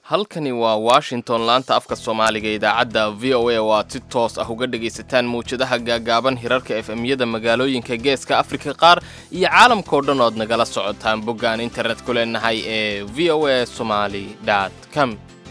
halkani waa washington laanta afka soomaaliga idaacadda v o a oo aad si toos ah uga dhegaysataan mawjadaha gaagaaban hirarka efemyada magaalooyinka geeska afrika qaar iyo caalamkao dhan ood nagala socotaan boggaan internet ku leenahay ee v o a somaly com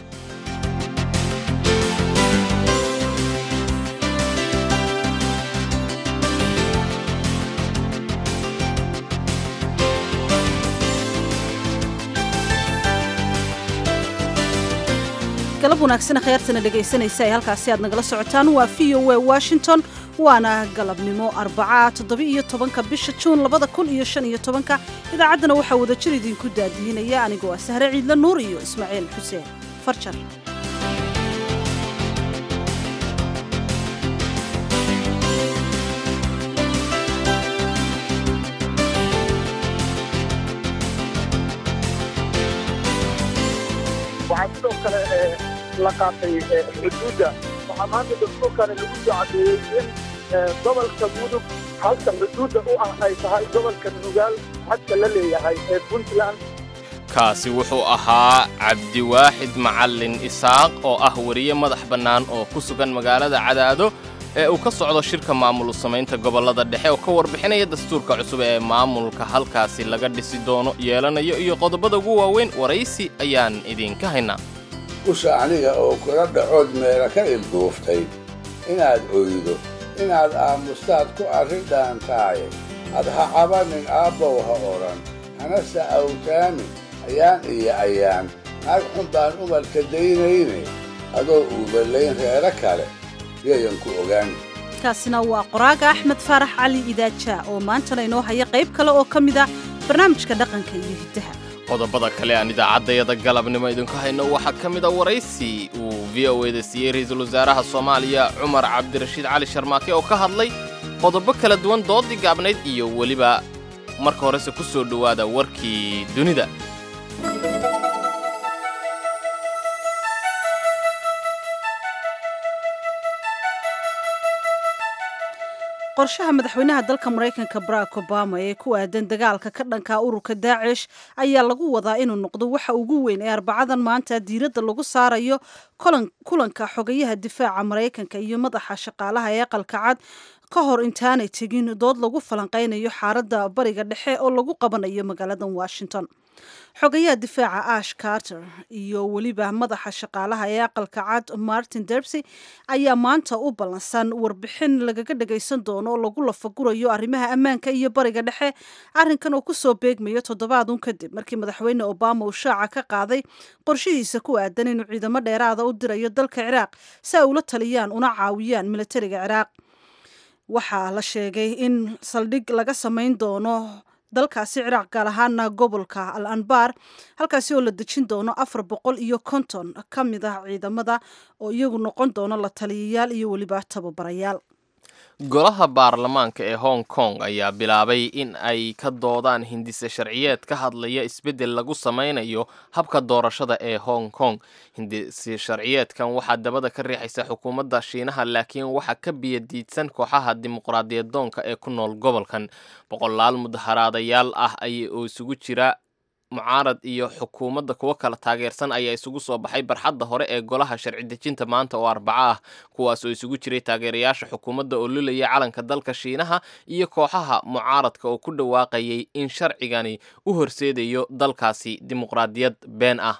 galab wanaagsan khyaartana dhegaysanaysa ee halkaasi aad nagala socotaan waa v o a washington waana galabnimo arbaca toddoba-iyo tobanka bisha juun labada kun iyo shan iyo tobanka idaacaddana waxaa wadajir idinku daadihinaya anigoo ah sahre ciidla nuur iyo ismaaciil xuseen farjar waxaa sidoo kale la qaatay xuduudda waxaa maanta dastuurkani lagu soo cadeeyey in gobolka mudug halka xuduudda u ah ay tahay gobolka nugaal xadka la leeyahay ee puntland kaasi wuxuu ahaa cabdiwaaxid macallin isaaq oo ah weriye madax bannaan oo ku sugan magaalada cadaado ee uu ka socdo shirka maamul samaynta gobollada dhexe oo ka warbixinaya dastuurka cusub ee maamulka halkaasi laga dhisi doono yeelanayo iyo qodobada ugu waaweyn waraysi ayaan idinka haynaa usha aniga oo kula dhacood meela ka ilduuftay inaad oydo inaad aamustaad ku arri dhaantaaye ad ha cabanin aabbow ha odhan hanase awtaamin ayaan iyo ayaan naag xun baan umalka daynayne adoo uuballayn reero kale yayan ku ogaan kaasina waa qoraaga axmed faarax cali idaaja oo maantana inoo haya qayb kale oo ka mid ah barnaamijka dhaqanka iyo hiddaha qodobada kale aan idaacaddayada galabnimo idinku hayno waxaa ka mid a waraysi uu v o eda siiyey ra-iisul wasaaraha soomaaliya cumar cabdirashiid cali sharmaake oo ka hadlay qodobo kala duwan doodii gaabnayd iyo weliba marka horese ku soo dhowaada warkii dunida qorshaha madaxweynaha dalka maraykanka barack obama ee ku aadan dagaalka ka dhanka ururka daacish ayaa lagu wadaa inuu noqdo waxa ugu weyn ee arbacadan maanta diiradda lagu saarayo kulanka xogayaha difaaca maraykanka iyo madaxa shaqaalaha ee aqalka cad ka hor intaanay tegin dood lagu falanqaynayo xaaladda bariga dhexe oo lagu qabanayo magaaladan washington xogayaha difaaca ash carter iyo weliba madaxa shaqaalaha ee aqalka cad martin derbsy ayaa maanta u ballansan warbixin lagaga dhagaysan doono oo lagu lafagurayo arrimaha ammaanka iyo bariga dhexe arrinkan oo kusoo beegmayo toddobaadun kadib markii madaxweyne obama uu shaaca ka qaaday qorshihiisa ku aadan inuu ciidamo dheeraada u dirayo dalka ciraaq si ay ula taliyaan una caawiyaan militariga ciraaq waxaa la sheegay in saldhig laga samayn doono dalkaasi ciraaq gaar ahaana gobolka al anbar halkaasi oo la dejin doono afar boqol iyo konton ka mid ah ciidamada oo iyagu noqon doono la taliyayaal iyo weliba tababarayaal golaha baarlamaanka ee hong kong ayaa bilaabay in ay ka doodaan hindise sharciyeed ka hadlaya isbeddel lagu samaynayo habka doorashada ee hong kong hindise sharciyeedkan waxaa dabada ka riixaysa xukuumadda shiinaha laakiin waxaa ka biyadiidsan kooxaha dimuqraadiyad doonka ee ku nool gobolkan boqolaal mudaharaadayaal ah ay oo isugu jira mucaarad iyo xukuumadda kuwo kala taageersan ayaa isugu soo baxay barxadda hore ee golaha sharci dejinta maanta oo arbaco ah kuwaas oo isugu jiray taageerayaasha xukuumadda oo lulaya calanka dalka shiinaha iyo kooxaha mucaaradka oo ku dhawaaqayay in sharcigani u horseedayo dalkaasi dimuqraadiyad been ah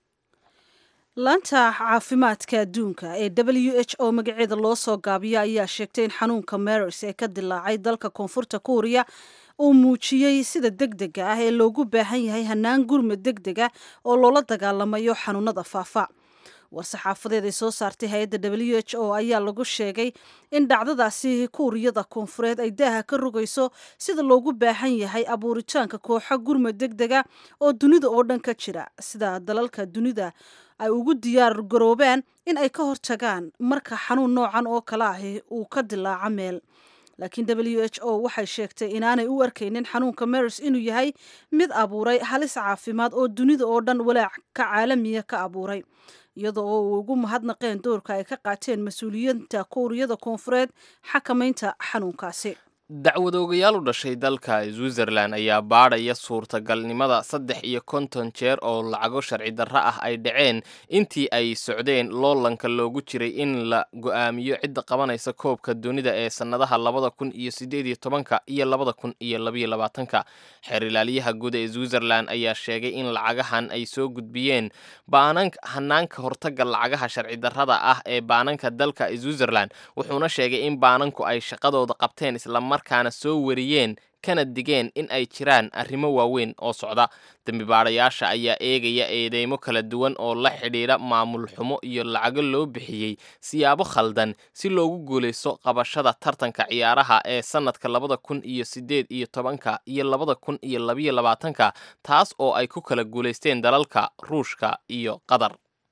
laanta caafimaadka adduunka ee w h o magaceeda loo soo gaabiyo ayaa sheegtay in xanuunka maris ee ka dilaacay dalka koonfurta kuuriya uu muujiyey sida degdega ah ee loogu baahan yahay hanaan gurmad degdega oo loola dagaalamayo xanuunada faafa war-saxaafadeed ay soo saartay hay-adda w h o ayaa lagu sheegay in dhacdadaasi kuuriyada koonfureed ay daaha ka rogayso sida loogu baahan yahay abuuritaanka kooxo gurmad degdega oo dunida oo dhan ka jira sida dalalka dunida ay ugu diyaar garoobaan in ay ka hortagaan marka xanuun noocan oo kale ahi uu ka dilaaco meel laakiin w h o waxay sheegtay inaanay u arkaynin xanuunka maris inuu yahay mid abuuray halis caafimaad oo dunida oo dhan walaac ka caalamiya ka abuuray iyadoo oo uu ugu mahadnaqeen doorka ay ka qaateen mas-uuliyiinta kuuriyada koonfureed xakamaynta xanuunkaasi dacwadoogayaal u dhashay dalka switzerland ayaa baadhaya suurtagalnimada saddex iyo konton jeer oo lacago sharci darro ah ay dhaceen intii ay socdeen loolanka loogu jiray in la go-aamiyo cidda qabanaysa koobka dunida ee sannadaha labada kun iyo sideed iyo tobanka iyo labada kun iyo labaiyo labaatanka xeer ilaaliyaha guud ee switzerland ayaa sheegay in lacagahan ay soo gudbiyeen baanan hanaanka hortaga lacagaha sharci darrada ah ee baananka dalka switzerland wuxuuna sheegay in baananku ay shaqadooda qabteen isla markaana soo wariyeen kana digeen in ay jiraan arrimo waaweyn oo socda dembi baadhayaasha ayaa eegaya eedeymo kala duwan oo la xidhiidha maamul xumo iyo lacago loo bixiyey siyaabo khaldan si loogu guulaysto qabashada tartanka ciyaaraha ee sannadka labada kun iyo sideed iyo tobanka iyo labada kun iyo labayo labaatanka taas oo ay ku kala guulaysteen dalalka ruushka iyo qatar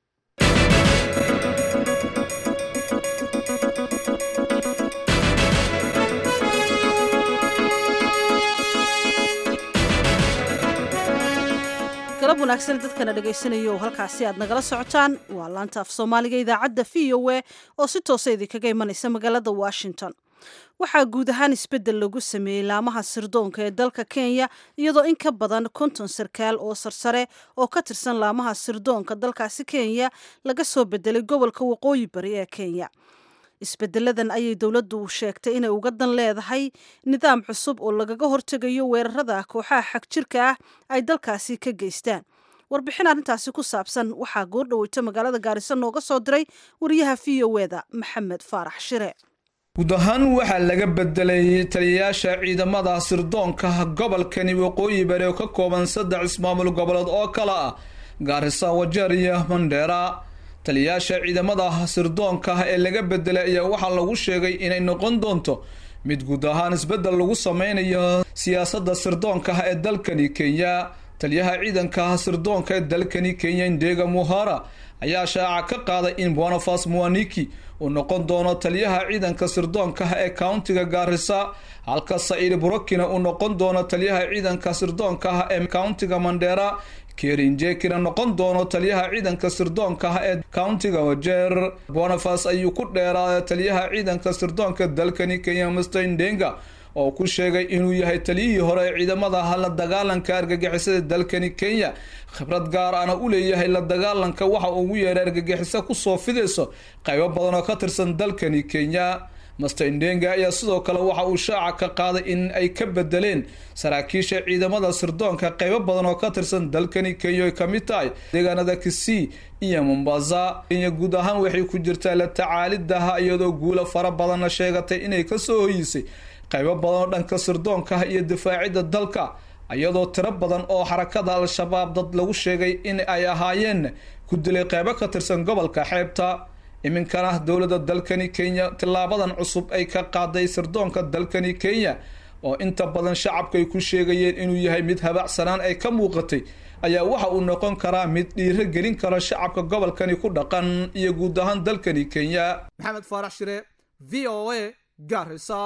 galab wanaagsan dadkana dhegaysanaya oo halkaasi aad nagala socotaan waa laanta af soomaaliga idaacadda v o a oo si toosa idinkaga imanaysa magaalada washington waxaa guud ahaan isbeddel lagu sameeyey laamaha sirdoonka ee dalka kenya iyadoo in ka badan konton sarkaal oo sarsare oo ka tirsan laamaha sirdoonka dalkaasi kenya laga soo bedelay gobolka waqooyi bari ee kenya isbedeladan ayay dowladdu sheegtay inay uga dan leedahay nidaam cusub oo lagaga hortegayo weerarada kooxaha xagjirka ah ay dalkaasi ka geystaan warbixin arrintaasi ku saabsan waxaa goordhaweyta magaalada gaariso nooga soo diray wariyaha v o eda maxamed faarax shire guud ahaan waxaa laga bedelay taliyayaasha ciidamada sirdoonka gobolkani waqooyi bari oo ka kooban saddex ismaamul goboleed oo kale ah gaarisa wajeer iyo mandheera taliyayaasha ciidamada sirdoonka ee laga bedelay ayaa waxaa lagu sheegay inay noqon doonto mid guud ahaan isbeddel lagu sameynayo siyaasadda sirdoonka ee dalkani kenya taliyaha ciidanka sirdoonka ee dalkani kenya indega muhara ayaa shaaca ka qaaday in bonafas muaniki uu noqon doono taliyaha ciidanka sirdoonka ee countiga gaarisa halka saciid burokina uu noqon doono taliyaha ciidanka sirdoonka ee countiga mandheera kerinjekina noqon doono taliyaha ciidanka sirdoonka ee countiga wajeer bonafas ayuu ku dheeraaday taliyaha ciidanka sirdoonka dalkani kenya mr ndenga oo ku sheegay inuu yahay taliyihii hore ee ciidamada la dagaalanka argagixisada dalkani kenya khibrad gaar ana u leeyahay la dagaalanka waxa ugu yeeray argagixiso kusoo fidayso qaybo badan oo ka tirsan dalkani kenya master ndenga ayaa sidoo kale waxa uu shaaca ka qaaday in ay ka bedeleen saraakiisha ciidamada sirdoonka qaybo badan oo ka tirsan dalkani kenya ay kamid tahay deegaanada kisii iyo mombasa kenya guud ahaan waxay ku jirtaa la tacaalidaha iyadoo guulo fara badanna sheegatay inay kasoo hoyisay qaybo badan oo dhanka sirdoonkaha iyo difaacidda dalka iyadoo tiro badan oo xarakada al-shabaab dad lagu sheegay in ay ahaayeen ku dilay qaybo ka tirsan gobolka xeebta iminkana dowladda dalkani kenya tilaabadan cusub ay ka qaaday sirdoonka dalkani kenya oo inta badan shacabka ay ku sheegayeen inuu yahay mid habacsanaan ay ka muuqatay ayaa waxa uu noqon karaa mid dhiiro gelin kara shacabka gobolkani ku dhaqan iyo guud ahaan dalkani kenya maxamed faarax shire v o a garisa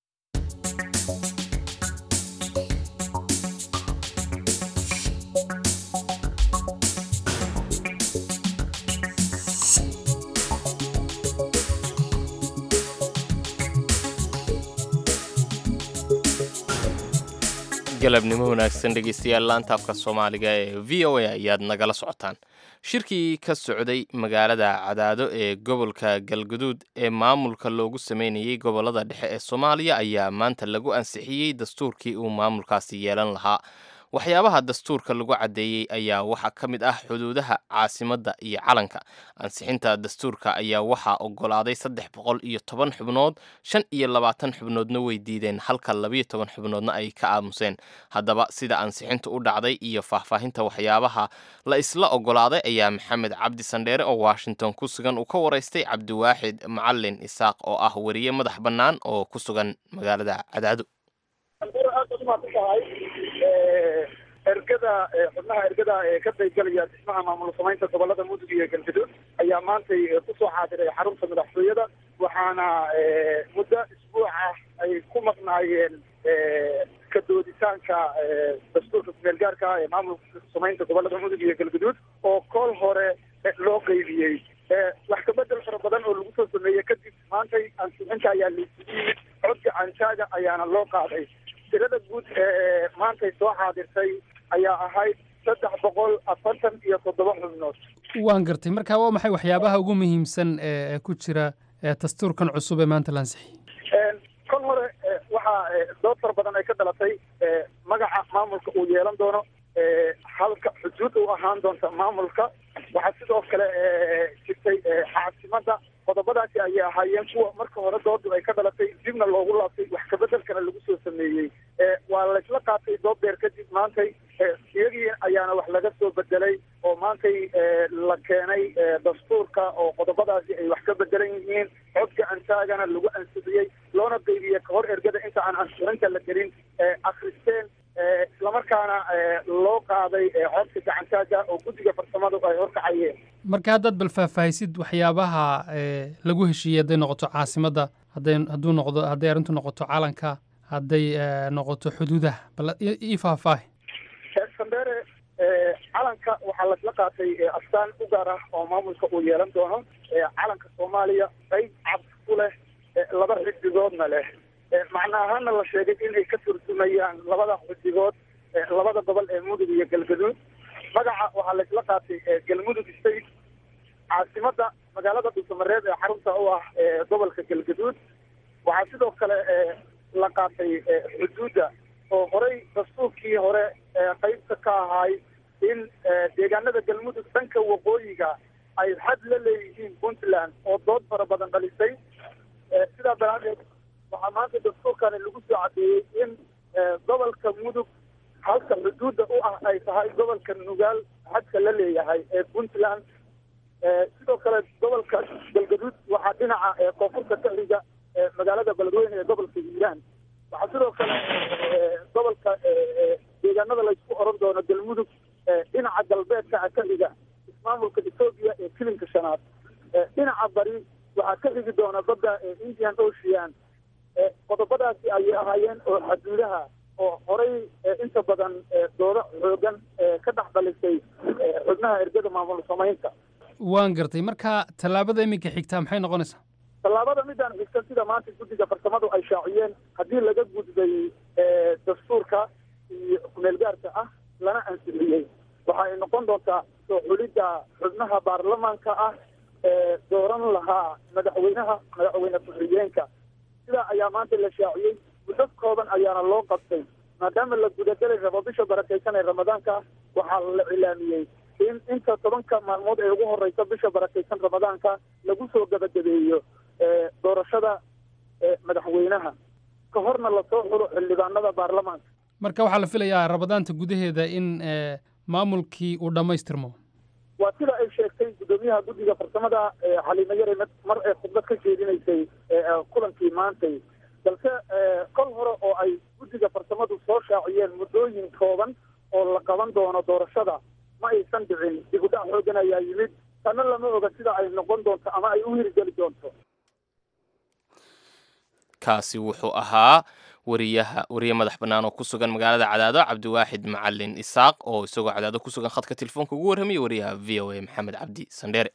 galabnimo wanaagsan dhegeystayaal laanta afka soomaaliga ee v o a ayaad nagala socotaan shirkii ka socday magaalada cadaado ee gobolka galguduud ee maamulka loogu sameynayey gobolada dhexe ee soomaaliya ayaa maanta lagu ansixiyey dastuurkii uu maamulkaasi yeelan lahaa waxyaabaha dastuurka lagu caddeeyey ayaa waxaa ka mid ah xuduudaha caasimadda iyo calanka ansixinta dastuurka ayaa waxaa ogolaaday saddex boqol iyo toban xubnood shan iyo labaatan xubnoodna way diideen halka labiyo toban xubnoodna ay ka aamuseen haddaba sida ansixinta u dhacday iyo faahfaahinta waxyaabaha la isla ogolaaday ayaa maxamed cabdi sandheere oo washington ku sugan uu ka waraystay cabdiwaaxid macalin isaaq oo ah weriye madax bannaan oo ku sugan magaalada cadaado ergada xubnaha ergada ee ka qaybgalaya dhismaha maamul samaynta gobolada mudug iyo galgaduud ayaa maantay kusoo xaadiray xarunta madaxtooyada waxaana muddo isbuuc ah ay ku maqnaayeen ka dooditaanka dastuurka kumeelgaarka ee maamulka samaynta gobolada mudug iyo galgaduud oo kool hore loo qeybiyey wax kabedel fara badan oo lagu soo sameeyey kadib maantay ansixinta ayaa laysugu yimid cod gacantaaga ayaana loo qaaday tirada guud ee maantay soo xaadirtay ayaa ahayd saddex boqol afartan iyo toddoba xubnood waan gartay marka waa maxay waxyaabaha ugu muhiimsan ee ku jira dastuurkan cusub ee maanta la ansixiyey kol hore waxaa dood fara badan ay ka dhalatay magaca maamulka uu yeelan doono halka xuduud u ahaan doonta maamulka waxaa sidoo kale jirtay caasimada qodobadaasi ayay ahaayeen kuwa marka hore doodu ay ka dhalatay dibna loogu laabtay wax kabedelkana lagu soo sameeyey waa laysla qaatay doob deer kadib maantay iyagii ayaana wax laga soo bedelay oo maantay la keenay dastuurka oo qodobadaasi ay wax ka bedelan yihiin cod gacantaagana lagu ansixiyey loona qeybiyey kahor ergada inta aan ansixinta la gelin akristeen islamarkaana loo qaaday codka gacantaaga oo guddiga farsamadu ay horkacayeen marka haddaad bal faahfaahisid waxyaabaha lagu heshiiyey hadday noqoto caasimadda hadday hadduu noqdo hadday arrintu noqoto calanka hadday noqoto xuduudaha bal ii faahfaahi sandere calanka waxaa lasla qaatay astaan u gaar ah oo maamulka uu yeelan doono calanka soomaaliya qayb cad ku leh laba xidigoodna leh macna ahaana la sheegay inay ka turjumayaan labada xidigood labada gobol ee mudug iyo galgaduud magaca waxaa laysla qaatay galmudug state caasimada magaalada dhuusamareeb ee xarunta u ah gobolka galgaduud waxaa sidoo kale la qaatay xuduudda oo horey dastuurkii hore qaybta ka ahaay in deegaanada galmudug dhanka waqooyiga ay xad la leeyihiin puntland oo dood fara badan dhalisay sidaa daraadeed waxaa maanta dastuurkani lagu soo cadeeyey in gobolka mudug halka xuduudda u ah ay tahay gobolka nugaal xadka la leeyahay ee puntland sidoo kale gobolka galgaduud waxaa dhinaca koonfurta ka xiga magaalada beledweyne ee gobolka hiiraan waxaa sidoo kale gobolka deegaanada laysku oran doono galmudug dhinaca galbeedka ka xiga ismaamulka etoobiya ee kilinka shanaad dhinaca bari waxaa ka xigi doona badda indian ocean qodobadaasi ayay ahaayeen oo xaduudaha oo horay inta badan doodo xoogan ka dhex dhalisay xubnaha ergada maamul samaynta waan gartay marka tallaabada iminka xigtaa maxay noqonaysaa tallaabada midaan xigtan sida maanta guddiga farsamadu ay shaaciyeen haddii laga gudbay dastuurka iyo kumeelgaarka ah lana ansixiyey waxa ay noqon doontaa soo xulidda xubnaha baarlamaanka ah ee dooran lahaa madaxweynaha madaxweyne ku-xigeenka sidaa ayaa maanta la shaaciyey muddo kooban ayaana loo qabtay maadaama la gudagelay rabo bisha barakaysan ee ramadaanka waxaa la cilaamiyey in inta tobanka maalmood ee ugu horeysa bisha barakaysan ramadaanka lagu soo gabagabeeyo doorashada madaxweynaha ka horna lasoo xulo xildhibaanada baarlamaanka marka waxaa la filayaa ramadaanta gudaheeda in maamulkii uu dhammaystirmo waa sida ay sheegtay guddoomiyaha guddiga farsamada xaliimo yare mar ee khudbad ka jeedinaysay kulankii maantay balse kol hore oo ay guddiga farsamadu soo shaaciyeen muddooyin kooban oo la qaban doono doorashada ma aysan dhicin dib u dhac xoogan ayaa yimid tanna lama oga sida ay noqon doonto ama ay u hirgeli doonto kaasi wuxuu ahaa wariyaha wariye madax bannaan oo ku sugan magaalada cadaado cabdiwaaxid macalin isaaq oo isagoo cadaado ku sugan khadka telefoonka ugu warramaya wariyaha v o a maxamed cabdi sandheere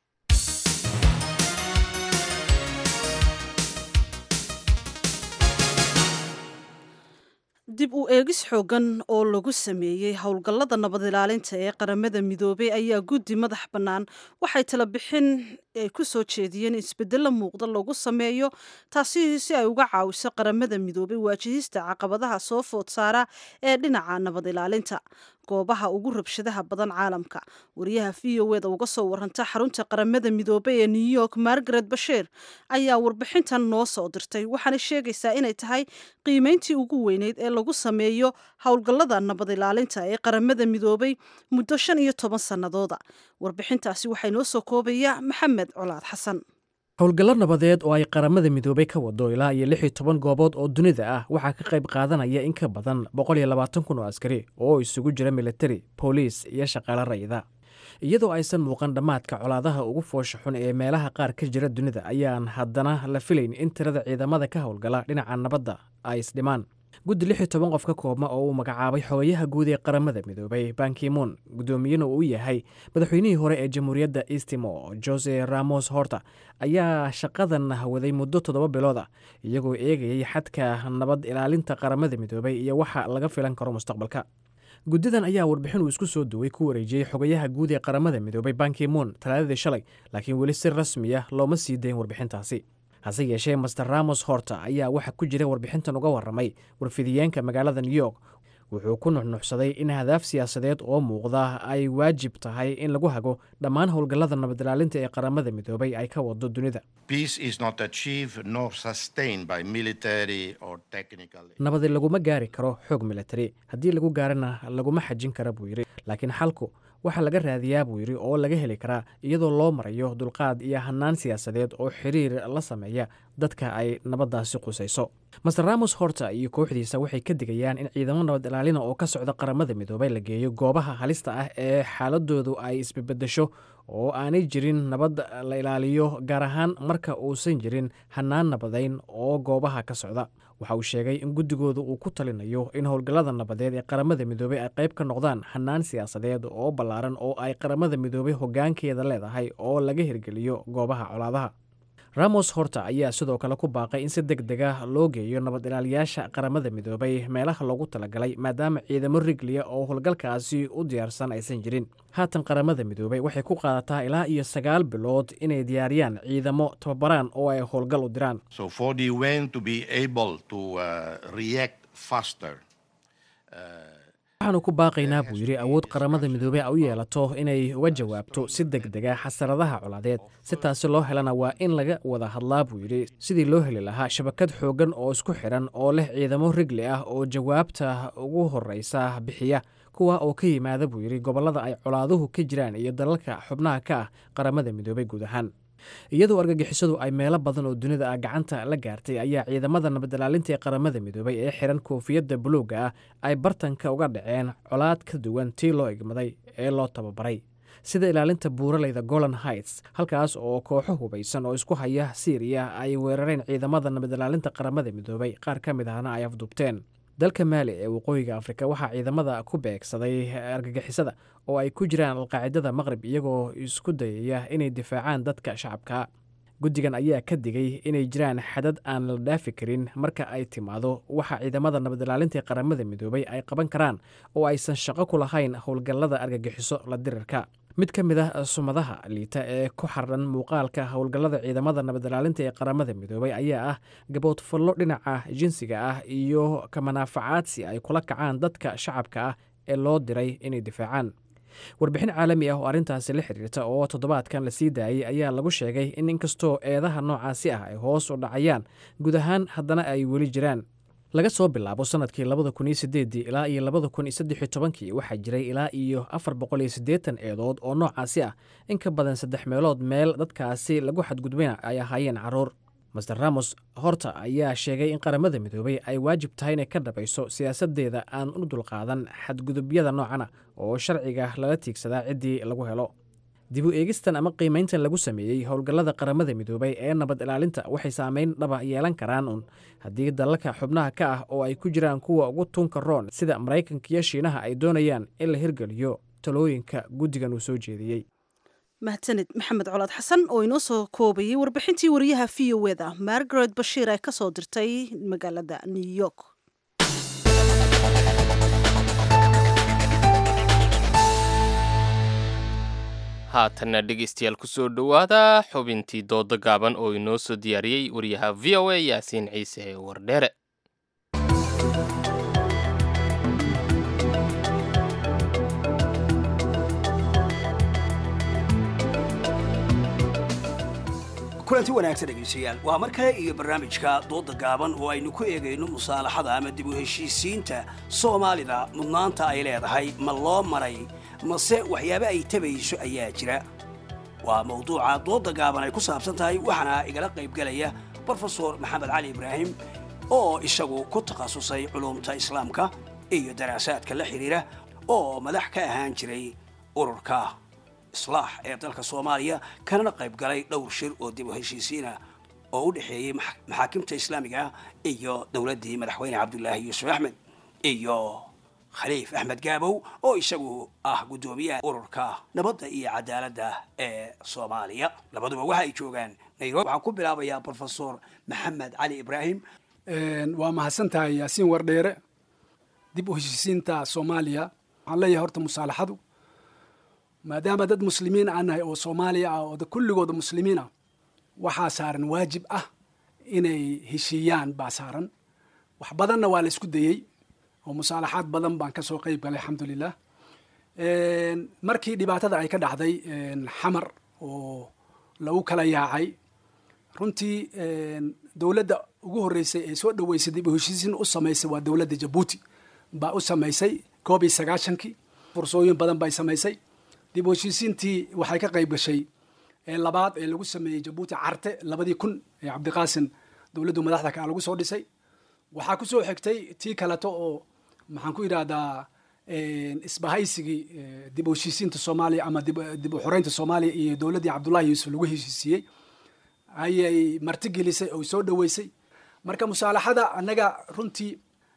dib u eegis xoogan oo lagu sameeyey howlgallada nabad ilaalinta ee qaramada midoobay ayaa guddi madax bannaan waxay tala bixin ay ku soo jeediyeen isbeddello muuqda lagu sameeyo taasi si ay uga caawiso qaramada midoobay waajihista caqabadaha soo food saara ee dhinaca nabad ilaalinta goobaha ugu rabshadaha badan caalamka wariyaha v o eda uga soo waranta xarunta qaramada midoobay ee new york margaret basheer ayaa warbixintan noo soo dirtay waxaana sheegaysaa inay tahay qiimeyntii ugu weyneyd ee lagu sameeyo howlgallada nabad ilaalinta ee qaramada midoobay muddo shan iyo toban sannadooda warbixintaasi waxay noo soo koobaya maxamed colaad xasan howlgallo nabadeed oo ay qaramada midoobay ka wado ilaa iyo lix iyo toban goobood oo dunida ah waxaa ka qayb qaadanaya in ka badan boqol iyo labaatan kun oo askari oo isugu jira militari booliis iyo shaqaale rayida iyadoo aysan muuqan dhammaadka colaadaha ugu foosha xun ee meelaha qaar ka jira dunida ayaan haddana la filayn in tirada ciidamada ka howlgala dhinaca nabadda ay isdhimaan guddi lix iyo toban qof ka koobma oo uu magacaabay xogayaha guud ee qaramada midoobay bankimoon guddoomiyena uu yahay madaxweynihii hore ee jamhuuriyadda eastimo jose ramos horta ayaa shaqadan waday muddo toddoba bilood ah iyagoo eegayay xadka nabad ilaalinta qaramada midoobay iyo waxa laga filan karo mustaqbalka guddidan ayaa warbixin uu isku soo duway ku wareejiyey xogayaha guud ee qaramada midoobay bankimoon talaadadii shalay laakiin weli si rasmi ah looma sii dayn warbixintaasi hase yeeshee master ramos horta ayaa waxaa ku jira warbixintan uga warramay warfidiyeenka magaalada new york wuxuu ku nuxnuxsaday in hadaaf siyaasadeed oo muuqda ay waajib tahay in lagu hago dhammaan howlgallada nabadilaalinta ee qaramada midoobay ay ka wado dunida nabadi laguma gaari karo xoog militari haddii lagu gaarana laguma xajin kara buu yidhi laakiin xalku waxaa laga raadiyaa buu yidhi oo laga heli karaa iyadoo loo marayo dulqaad iyo hanaan siyaasadeed oo xiriir la sameeya dadka ay nabaddaasi qusayso master ramos horta iyo kooxdiisa waxay ka digayaan in ciidamo nabad ilaalina oo ka socda qaramada midoobay la geeyo goobaha halista ah ee xaaladoodu ay isbebedesho oo aanay jirin nabad la ilaaliyo gaar ahaan marka uusan jirin hanaan nabadayn oo goobaha ka socda waxa uu sheegay in guddigooda uu ku talinayo in howlgallada nabadeed ee qaramada midoobey ay qayb ka noqdaan hanaan siyaasadeed oo ballaaran oo ay qaramada midoobey hoggaankeeda leedahay oo laga hirgeliyo goobaha colaadaha ramos horta ayaa sidoo kale ku baaqay in si deg deg ah loo geeyo nabad ilaaliyaasha qaramada midoobay meelaha loogu talagalay maadaama ciidamo rigliya oo howlgalkaasi u diyaarsan aysan jirin haatan qaramada midoobay waxay ku qaadataa ilaa iyo sagaal bilood inay diyaariyaan ciidamo tababaraan oo ay howlgal u diraan waxaanu ku baaqaynaa buu yidhi awood qaramada midoobey a u yeelato inay uga jawaabto si deg dega xasaradaha colaadeed si taasi loo helana waa in laga wada hadlaa buu yidhi sidii loo heli lahaa shabakad xooggan oo isku xidhan oo leh ciidamo rigli ah oo jawaabta ugu horreysa bixiya kuwa oo ka yimaada buu yidhi gobollada ay colaaduhu ka jiraan iyo dalalka xubnaha ka ah qaramada midoobey guud ahaan iyadoo argagixisadu ay meelo badan oo dunida ah gacanta la gaartay ayaa ciidamada nabadilaalinta ee qaramada midoobay ee xiran koofiyadda buluugga ah ay bartanka uga dhaceen colaad ka duwan tii loo egmaday ee loo tababaray sida ilaalinta buuraleyda golan heights halkaas oo kooxo hubaysan oo isku haya siiriya ay weerareen ciidamada nabadilaalinta qaramada midoobay qaar ka mid ahna ay afduubteen dalka maali ee waqooyiga afrika waxaa ciidamada ku beegsaday argagixisada oo ay ku jiraan alqaacidada maqrib iyagoo isku dayaya inay difaacaan dadka shacabka guddigan ayaa ka digay inay jiraan xadad aan la dhaafi karin marka ay timaado waxa ciidamada nabadilaalinta ee qaramada midoobay ay qaban karaan oo aysan shaqo ku lahayn howlgallada argagixiso la dirirka mid ka mid ah sumadaha liita ee ku xardhan muuqaalka howlgallada ciidamada nabadilaalinta ee qaramada midoobay ayaa ah gaboodfallo dhinaca jinsiga ah iyo kamanaafacaadsi ay kula kacaan dadka shacabka ah ee loo diray inay difaacaan warbixin caalami ah oo arrintaasi la xiriirta oo toddobaadkan la sii daayey ayaa lagu sheegay in inkastoo eedaha noocaasi ah ay hoos u dhacayaan guud ahaan haddana ay weli jiraan laga soo bilaabo sanadkii labada kun iyo sideedii ilaa iyo labada kun iyo saddexiyo tobankii waxaa jiray ilaa iyo afar boqol iyo siddeetan eedood oo noocaasi ah in ka badan saddex meelood meel dadkaasi lagu xadgudbayna ay ahaayeen carruur master ramos horta ayaa sheegay in qaramada midoobay ay waajib tahay inay ka dhabayso siyaasadeeda aan u dulqaadan xadgudubyada noocana oo sharciga lala tiigsadaa ciddii lagu helo dib u eegistan ama qiimayntan lagu sameeyey howlgallada qaramada midoobay ee nabad ilaalinta waxay saameyn dhaba yeelan karaan un haddii dalalka xubnaha ka ah oo ay ku jiraan kuwa ugu tunka roon sida maraykanka iyo shiinaha ay doonayaan in la hirgeliyo talooyinka guddigan uu soo jeediyey mahadsanid maxamed colaad xasan oo inoo soo koobayay warbixintii wariyaha v o eda margaret bashiir ee ka soo dirtay magaalada new york haatanna dhegeystayaal kusoo dhowaada xubintii dooda gaaban oo inoo soo diyaariyey wariyaha v o a yaasiin ciise wardheere kulanti wanaagsan dhegaystayaal waa mar kale iyo barnaamijka dooda gaaban oo aynu ku eegayno musaalaxada ama dib u heshiisiinta soomaalida mudnaanta ay leedahay ma loo maray mase waxyaaba ay tabayso ayaa jira waa mawduuca dooda gaaban ay ku saabsan tahay waxaana igala qaybgelaya brofesor maxamed cali ibraahim oo isagu ku takhasusay culumta islaamka iyo daraasaadka la xidhiira oo madax ka ahaan jiray ururka islaax ee dalka soomaaliya kanana qayb galay dhowr shir oo dib u heshiisiina oo u dhexeeyey maxaakimta islaamiga ah iyo dowladdii madaxweyne cabdulaahi yuusuf axmed iyo khaliif axmed gaabow oo isagu ah guddoomiyaha ururka nabadda iyo cadaaladda ee soomaaliya labaduba waxa ay joogaan nairobi waxaan ku bilaabayaa brofesor maxamed cali ibraahim waa mahadsan tahay yaasiin wardheere dib u heshiisiinta soomaaliya waxaan leeyahay horta musaalaxadu maadaama dad muslimiin aan nahay oo soomaaliya ah oo kulligooda muslimiin ah waxaa saaran waajib ah inay heshiiyaan baa saaran wax badanna waa la isku dayey oo musaalaxaad badan baan ka soo qeyb galay alxamdulilah markii dhibaatada ay ka dhacday xamar oo lagu kala yaacay runtii dowladda ugu horreysay ee soo dhoweysay dib u heshiisiin u samaysay waa dowladda jabuuti baa u samaysay koob iyo sagaashankii fursooyin badan bay samaysay dib u heshiisiintii waxay ka qayb gashay labaad ee lagu sameeyey jabuuti carte labadii kun ee cabdiqaasin dowladdu madaxda kaa lagu soo dhisay waxaa kusoo xigtay tii kaleto oo maxaan ku yidhaahdaa isbahaysigii dib u heshiisiinta soomaaliya ama dib u xoreynta soomaaliya iyo dowladdii cabdullahi yuusuf lagu heshiisiiyey ayay martigelisay oo soo dhoweysay marka musaalaxada annaga runtii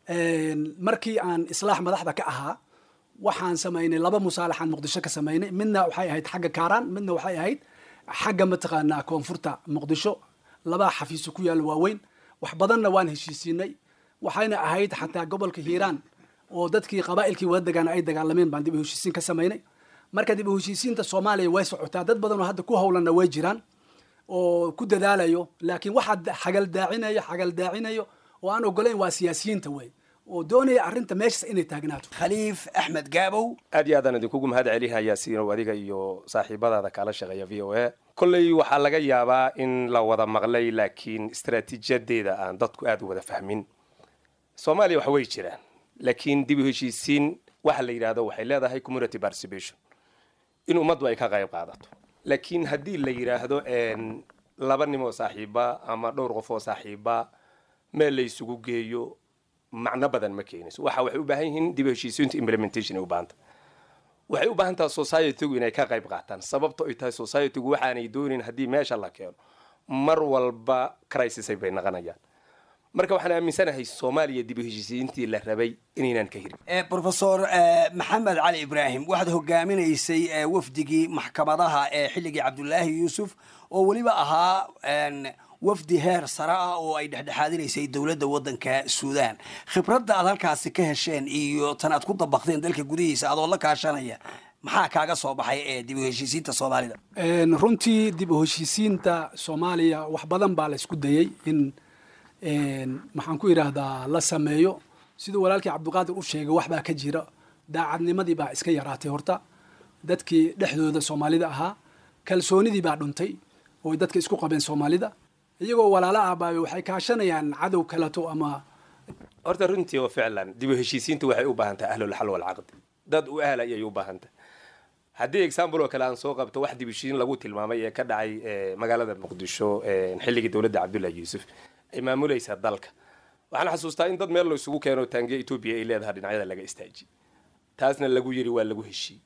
markii aan islaax madaxda ka ahaa waxaan samaynay laba musaalaxaan muqdisho ka samaynay midna waxay ahayd xagga kaaraan midna waxay ahayd xagga mataqaanaa koonfurta muqdisho labaa xafiiso ku yaalla waaweyn wax badanna waan heshiisiinay waxayna ahayd xataa gobolka hiiraan oo dadkii qabaa'ilkii wada degaana ay dagaalameen baan dib u heshiisiin ka samaynay marka dib u heshiisiinta soomaaliya way socotaa dad badan oo hadda ku howlanna way jiraan oo ku dadaalayo laakiin waxaa xagaldaacinayo xagaldaacinayo oo aan ogolayn waa siyaasiyiinta wey oo doonaya arrinta meeshaas inay taagnaato khaliif axmed gaabow aad iyo aadaan idinkugu mahad celihayaa siinow adiga iyo saaxiibadaada kaala shaqeeya v o a kolley waxaa laga yaabaa in la wada maqlay laakiin istaraatiijiyadeeda aan dadku aada u wada fahmin soomaaliya wax way jiraan laakiin dib u heshiisiin waxa la yidhahdo waxay leedahay community participation in ummaddu ay ka qayb qaadato laakiin haddii la yidhaahdo laba nim oo saaxiiba ama dhowr qof oo saaxiiba meel la isugu geeyo macno badan ma keenayso waxa waxay u baahan yihiin dib u heshiisiinta implementation ay u baahanta waxay u baahan tahay societygu inay ka qayb qaataan sababto ay tahay societygu waxaanay doonin haddii meesha la keeno mar walba crisisay bay naqanayaan marka waxaan aaminsanahay soomaaliya dib u heshiisiintii la rabay inaynaan ka hirin brofesor maxamed cali ibraahim waxaad hogaaminaysay wafdigii maxkamadaha ee xilligii cabdulaahi yuusuf oo weliba ahaa wafdi heer sare ah oo ay dhexdhexaadinaysay dowladda waddanka suudaan khibradda aad halkaasi ka hesheen iyo tan aad ku dabaqdeen dalka gudihiisa adoo la kaashanaya maxaa kaaga soo baxay ee dib u heshiisiinta soomaalida runtii dib u heshiisiinta soomaaliya wax badan baa la isku dayey in maxaan ku yidhaahdaa la sameeyo siduu walaalkii cabdiqaadir u sheegay wax baa ka jira daacadnimadii baa iska yaraatay horta dadkii dhexdooda soomaalida ahaa kalsoonidii baa dhuntay oo dadka isku qabeen soomaalida iyagoo walaalo ah baa waxay kaashanayaan cadow kaleto ama horta runtii oo ficlan dib u heshiisiinta waxay u baahan tahay ahlulxal walcaqdi dad u ahla ayay u baahan tahay haddii example oo kale aan soo qabto wax dib u heshiisiin lagu tilmaamay ee ka dhacay magaalada muqdisho xilligii dowladda cabdullahi yuusuf ay maamulaysaa dalka waxaan xasuustaa in dad meel la isugu keeno taangiya etoobiya ay leedahay dhinacyada laga istaajiy taasna lagu yiri waa lagu heshiiyey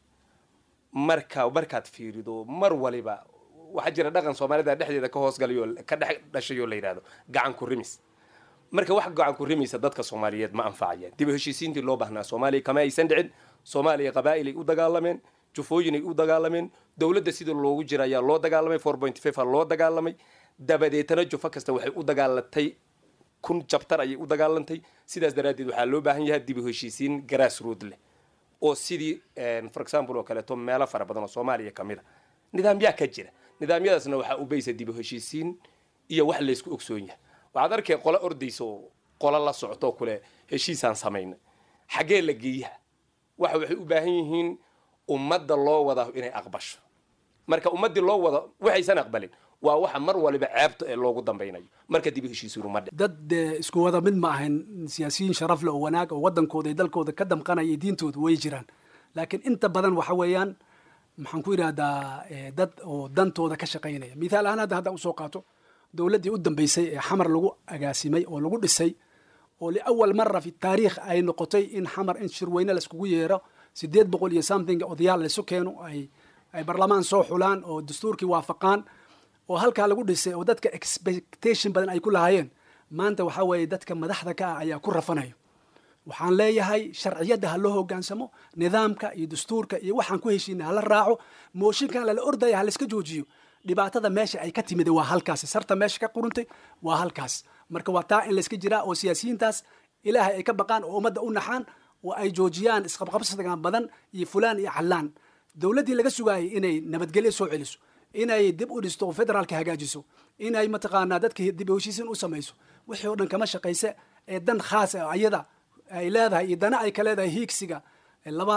marka markaad fiirido mar waliba waxaa jira dhaqan soomaalida dhexdeeda ka hoosgalayo ka dhex dhashayoo la yidhahdo gacan ku rimis marka wax gacan ku rimisa dadka soomaaliyeed ma anfacayaan dib u heshiisiintii loo baahnaa soomaaliya kama aysan dhicin soomaaliya qabaa'il ay u dagaalameen jufooyin ay u dagaalameen dowladda sida loogu jira ayaa loo dagaalamay four point five a loo dagaalamay dabadeetana jufo kasta waxay u dagaalatay kun jabtar ayay u dagaalantay sidaas daraaddeed waxaa loo baahan yahay dib u heshiisiin grass road leh oo sidii for example oo kaleeto meelo fara badan oo soomaaliya ka mid a nidaamyaa ka jira nidaamyadaasna waxaa u baysa dib u heshiisiin iyo wax laysku ogsoon yahay waxaad arkay qolo ordaysa oo qolo la socto kule heshiisaan samaynay xaggee la geeyaha waxa waxay u baahan yihiin ummadda loo wada inay aqbasho marka ummaddii loo wada waxaysan aqbalin waa waxa mar waliba ceebta ee loogu dambaynayo marka dib u heshiisiinu ma dhic dad dee isku wada mid ma ahayn siyaasiyiin sharaf leh oo wanaag oo waddankooda iyo dalkooda ka damqanaya iyo diintooda way jiraan laakiin inta badan waxa weeyaan maxaan ku yidhahdaa dad oo dantooda ka shaqaynaya mithaal ahaan hadda hadda usoo qaato dowladdii u dambeysay ee xamar lagu agaasimay oo lagu dhisay oo liawal mara fi taariikh ay noqotay in xamar in shirweyne laiskugu yeero sideed boqol iyo something odayaal laisu keeno ay ay barlamaan soo xulaan oo dastuurkii waafaqaan oo halkaa lagu dhisay oo dadka expectation badan ay ku lahaayeen maanta waxaa weeye dadka madaxda ka ah ayaa ku rafanayo waxaan leeyahay sharciyadda ha loo hogaansamo nidaamka iyo dastuurka iyo waxaan ku heshiina hala raaco mooshinkan lala ordaya ha layska joojiyo dhibaatada meesha ay ka timid waa halkaas sarta meesha ka quruntay waa halkaas marka waa taa in layska jiraa oo siyaasiyiintaas ilaahay ay ka baqaan oo ummadda u naxaan oo ay joojiyaan isqabqabsigan badan iyo fulaan iyo callaan dowladdii laga sugaayay inay nabadgelyo soo celiso inay dib u dhisto oo federaalka hagaajiso inay mataqaanaa dadka dib u heshiisiin u samayso wixii oo dhan kama shaqayse ee dan khaas ah ayada ay leedahay iyo dana ay ka leedahay hiigsiga laba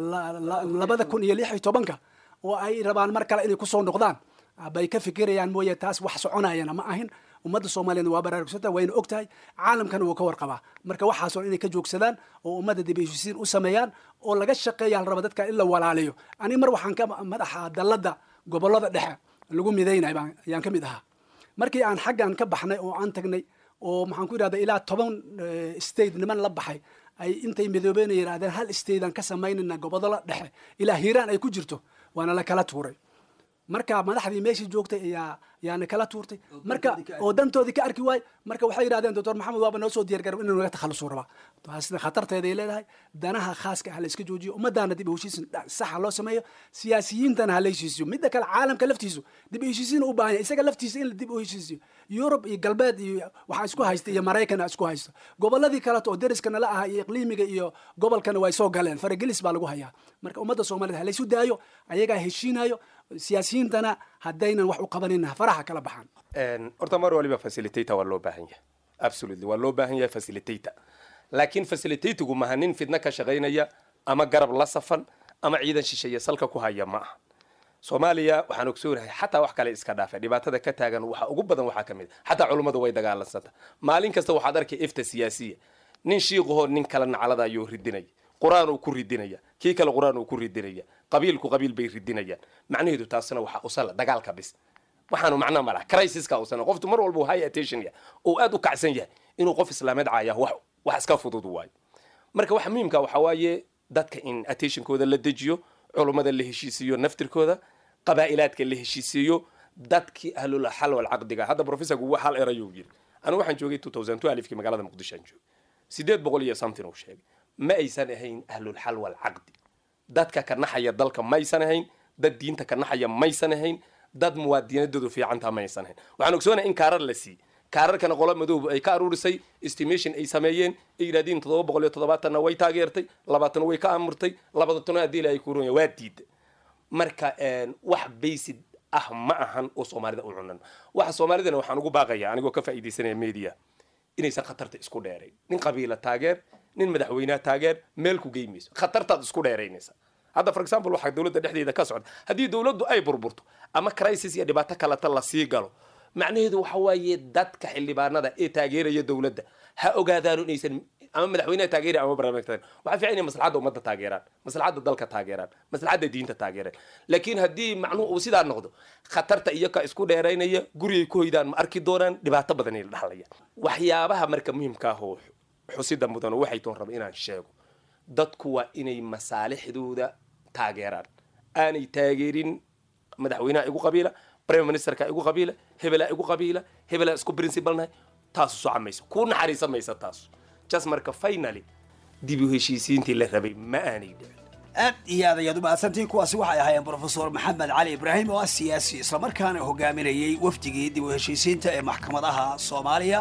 labada kun iyo lix iyo tobanka oo ay rabaan mar kale inay kusoo noqdaan bay ka fikirayaan mooye taas wax soconayana ma ahin ummadda soomaaliyana waa baraarugsanta wayna og tahay caalamkana wuu ka warqabaa marka waxaasoo inay ka joogsadaan oo ummadda dib heshiisiin u sameeyaan oo laga shaqeeya la raba dadka in la walaaliyo aniga mar waxaan ka madaxa dalladda gobollada dhexe lagu midaynay baan ayaan ka mid ahaa markii aan xaggan ka baxnay oo aan tagnay oo maxaan ku yidhahda ilaa toban state niman la baxay ay intay midoobeyna yidhahdeen hal state aan ka samaynayna gobollada dhexe ilaa hiiraan ay ku jirto waana la kala tuuray marka madaxdii meeshii joogtay ayaa yaana kala tuurtay marka oo dantoodii ka arki waay marka waxay yidhahdeen doctor maxamed waaba noo soo diyaar garab inuu naga takhalusuu rabaa taasna khatarteeday leedahay danaha khaaska ah la iska joojiyo ummadaana dib u heshiisin saxa loo sameeyo siyaasiyiintana ha la heshiisiyo midda kale caalamka laftiisu dib u heshiisiin u baahan yahay isaga laftiisa in la dib u heshiisiyo yurub iyo galbeed iyo waxaa isku haysta iyo maraykan isku haysto gobolladii kaleto oo deriska nala aha iyo iqliimiga iyo gobolkana way soo galeen faragelis baa lagu hayaa marka ummadda soomaaliyed ha laysu daayo ayagaa heshiinayo siyaasiyiintana haddaynan wax u qabanina faraha kala baxaan horta mar waliba facilitator waa loo baahan yahay absolutely waa loo baahan yahay facilitator laakiin facilitatigu maha nin fidna ka shaqaynaya ama garab la safan ama ciidan shisheeye salka ku haya ma aha soomaaliya waxaan ogsoonahay xataa wax kale iska dhaafay dhibaatada ka taagan waxa ugu badan waxaa ka mid a xataa culummadu way dagaalansanta maalin kasta waxaad arkay ifta siyaasiya nin shiiqahoo nin kala naclada ayuu ridinaya qur-aan uu ku ridinaya kii kale qur-aan uu ku ridinaya qabiilku qabiil bay ridinayaan macnaheedu taasina waxaa usala dagaalka bis waxaanu macnaa malaha crisiska usana qoftu mar walba high attention yahay oo aad u kacsan yahay inuu qof islaameed caaya wax wax iska fudud waayo marka waxa muhiimka waxa waaye dadka in attentionkooda la dejiyo culummada la heshiisiiyo naftirkooda qabaa'ilaadka la heshiisiiyo dadkii ahlul xal wal caqdiga hadda professorku waa hal erayuu yiri anigu waxaan joogay 2002 alifkii magaalada muqdisho aan joogay sideed boqol iyo something uu sheegay ma aysan ahayn ahlul xal wal caqdi dadka ka naxaya dalka maysan ahayn dad diinta ka naxaya maysan ahayn dad muwaadinadoodu fiicantaa maysan ahayn waxaan ogsoonahay in kaarar la siiyey kaararkana qola madoob ay ka aruurisay estimation ay sameeyeen ay yidhahdeen toddoba boqol iyo toddobaatanna way taageertay labaatan way ka amurtay labaatana haddii ilaahay ku runya waa diiday marka wax baysid ah ma ahan oo soomaalida u cunan waxa soomaalidana waxaan ugu baaqaya anigoo ka faa'iidaysanaya media inaysan khatarta isku dheerayn nin qabiila taageer nin madaxweynaha taageer meel ku geymayso khatartaad isku dheeraynaysa hadda for example waxaa dowladda dhexdeeda ka socda haddii dowladdu ay burburto ama crisis iyo dhibaato kaleta lasii galo macnaheedu waxa waaye dadka xildhibaanada ee taageeraya dowladda ha ogaadaano inaysan ama madaxweynaha taageera ama barnaamijka waxaa fiican inay maslaxadda ummadda taageeraan maslaxadda dalka taageeraan maslaxadda diinta taageeraan laakiin haddii macnuhu uu sidaa noqdo khatarta iyo ka isku dheeraynaya gurigay ku hoydaan ma arki doonaan dhibaato badan ay la dhaxlayaan waxyaabaha marka muhiimka ah oo xusida mudan waxay toon raba inaan sheego dadku waa inay masaalixdooda taageeraan aanay taageerin madaxweynaha igu qabiila prime ministerka igu qabiila hebelaa igu qabiila hebelaa isku principalnahay taasu soca mayso kuu naxariisa maysa taasu just marka finally dib u heshiisiintii la rabay ma aanay dhicin aad iyo aad ayaad u mahadsantiin kuwaasi waxay ahaayeen brofesor maxamed cali ibraahim oo ah siyaasi islamarkaana hogaaminayay wafdigii dib u heshiisiinta ee maxkamadaha soomaaliya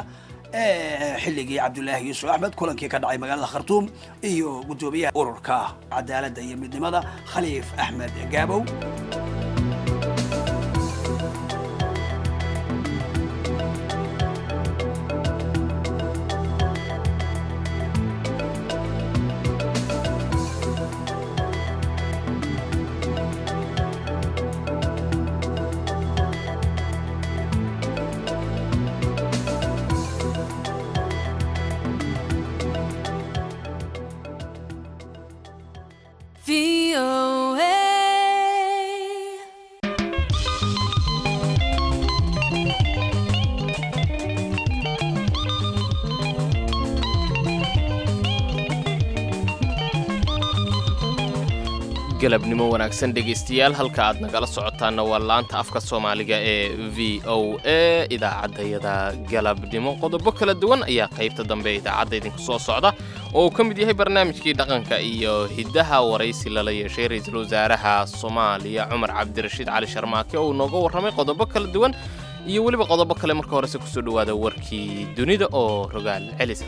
ee xilligii cabdulaahi yuusuf axmed kulankii ka dhacay magaalada khartuum iyo guddoomiyaha ururka cadaaladda iyo midnimada khaliif axmed gaabow galabnimo wanaagsan dhegaystayaal halka aad nagala socotaanna waa laanta afka soomaaliga ee v o a idaacaddayada galabnimo qodobo kala duwan ayaa qaybta dambe idaacadda idinku soo socda oo uu ka mid yahay barnaamijkii dhaqanka iyo hiddaha waraysi lala yeeshay ra-iisul wasaaraha soomaaliya cumar cabdirashiid cali sharmaake oo uu nooga warramay qodobo kala duwan iyo weliba qodobo kale marka horese kusoo dhowaada warkii dunida oo rogaal celisa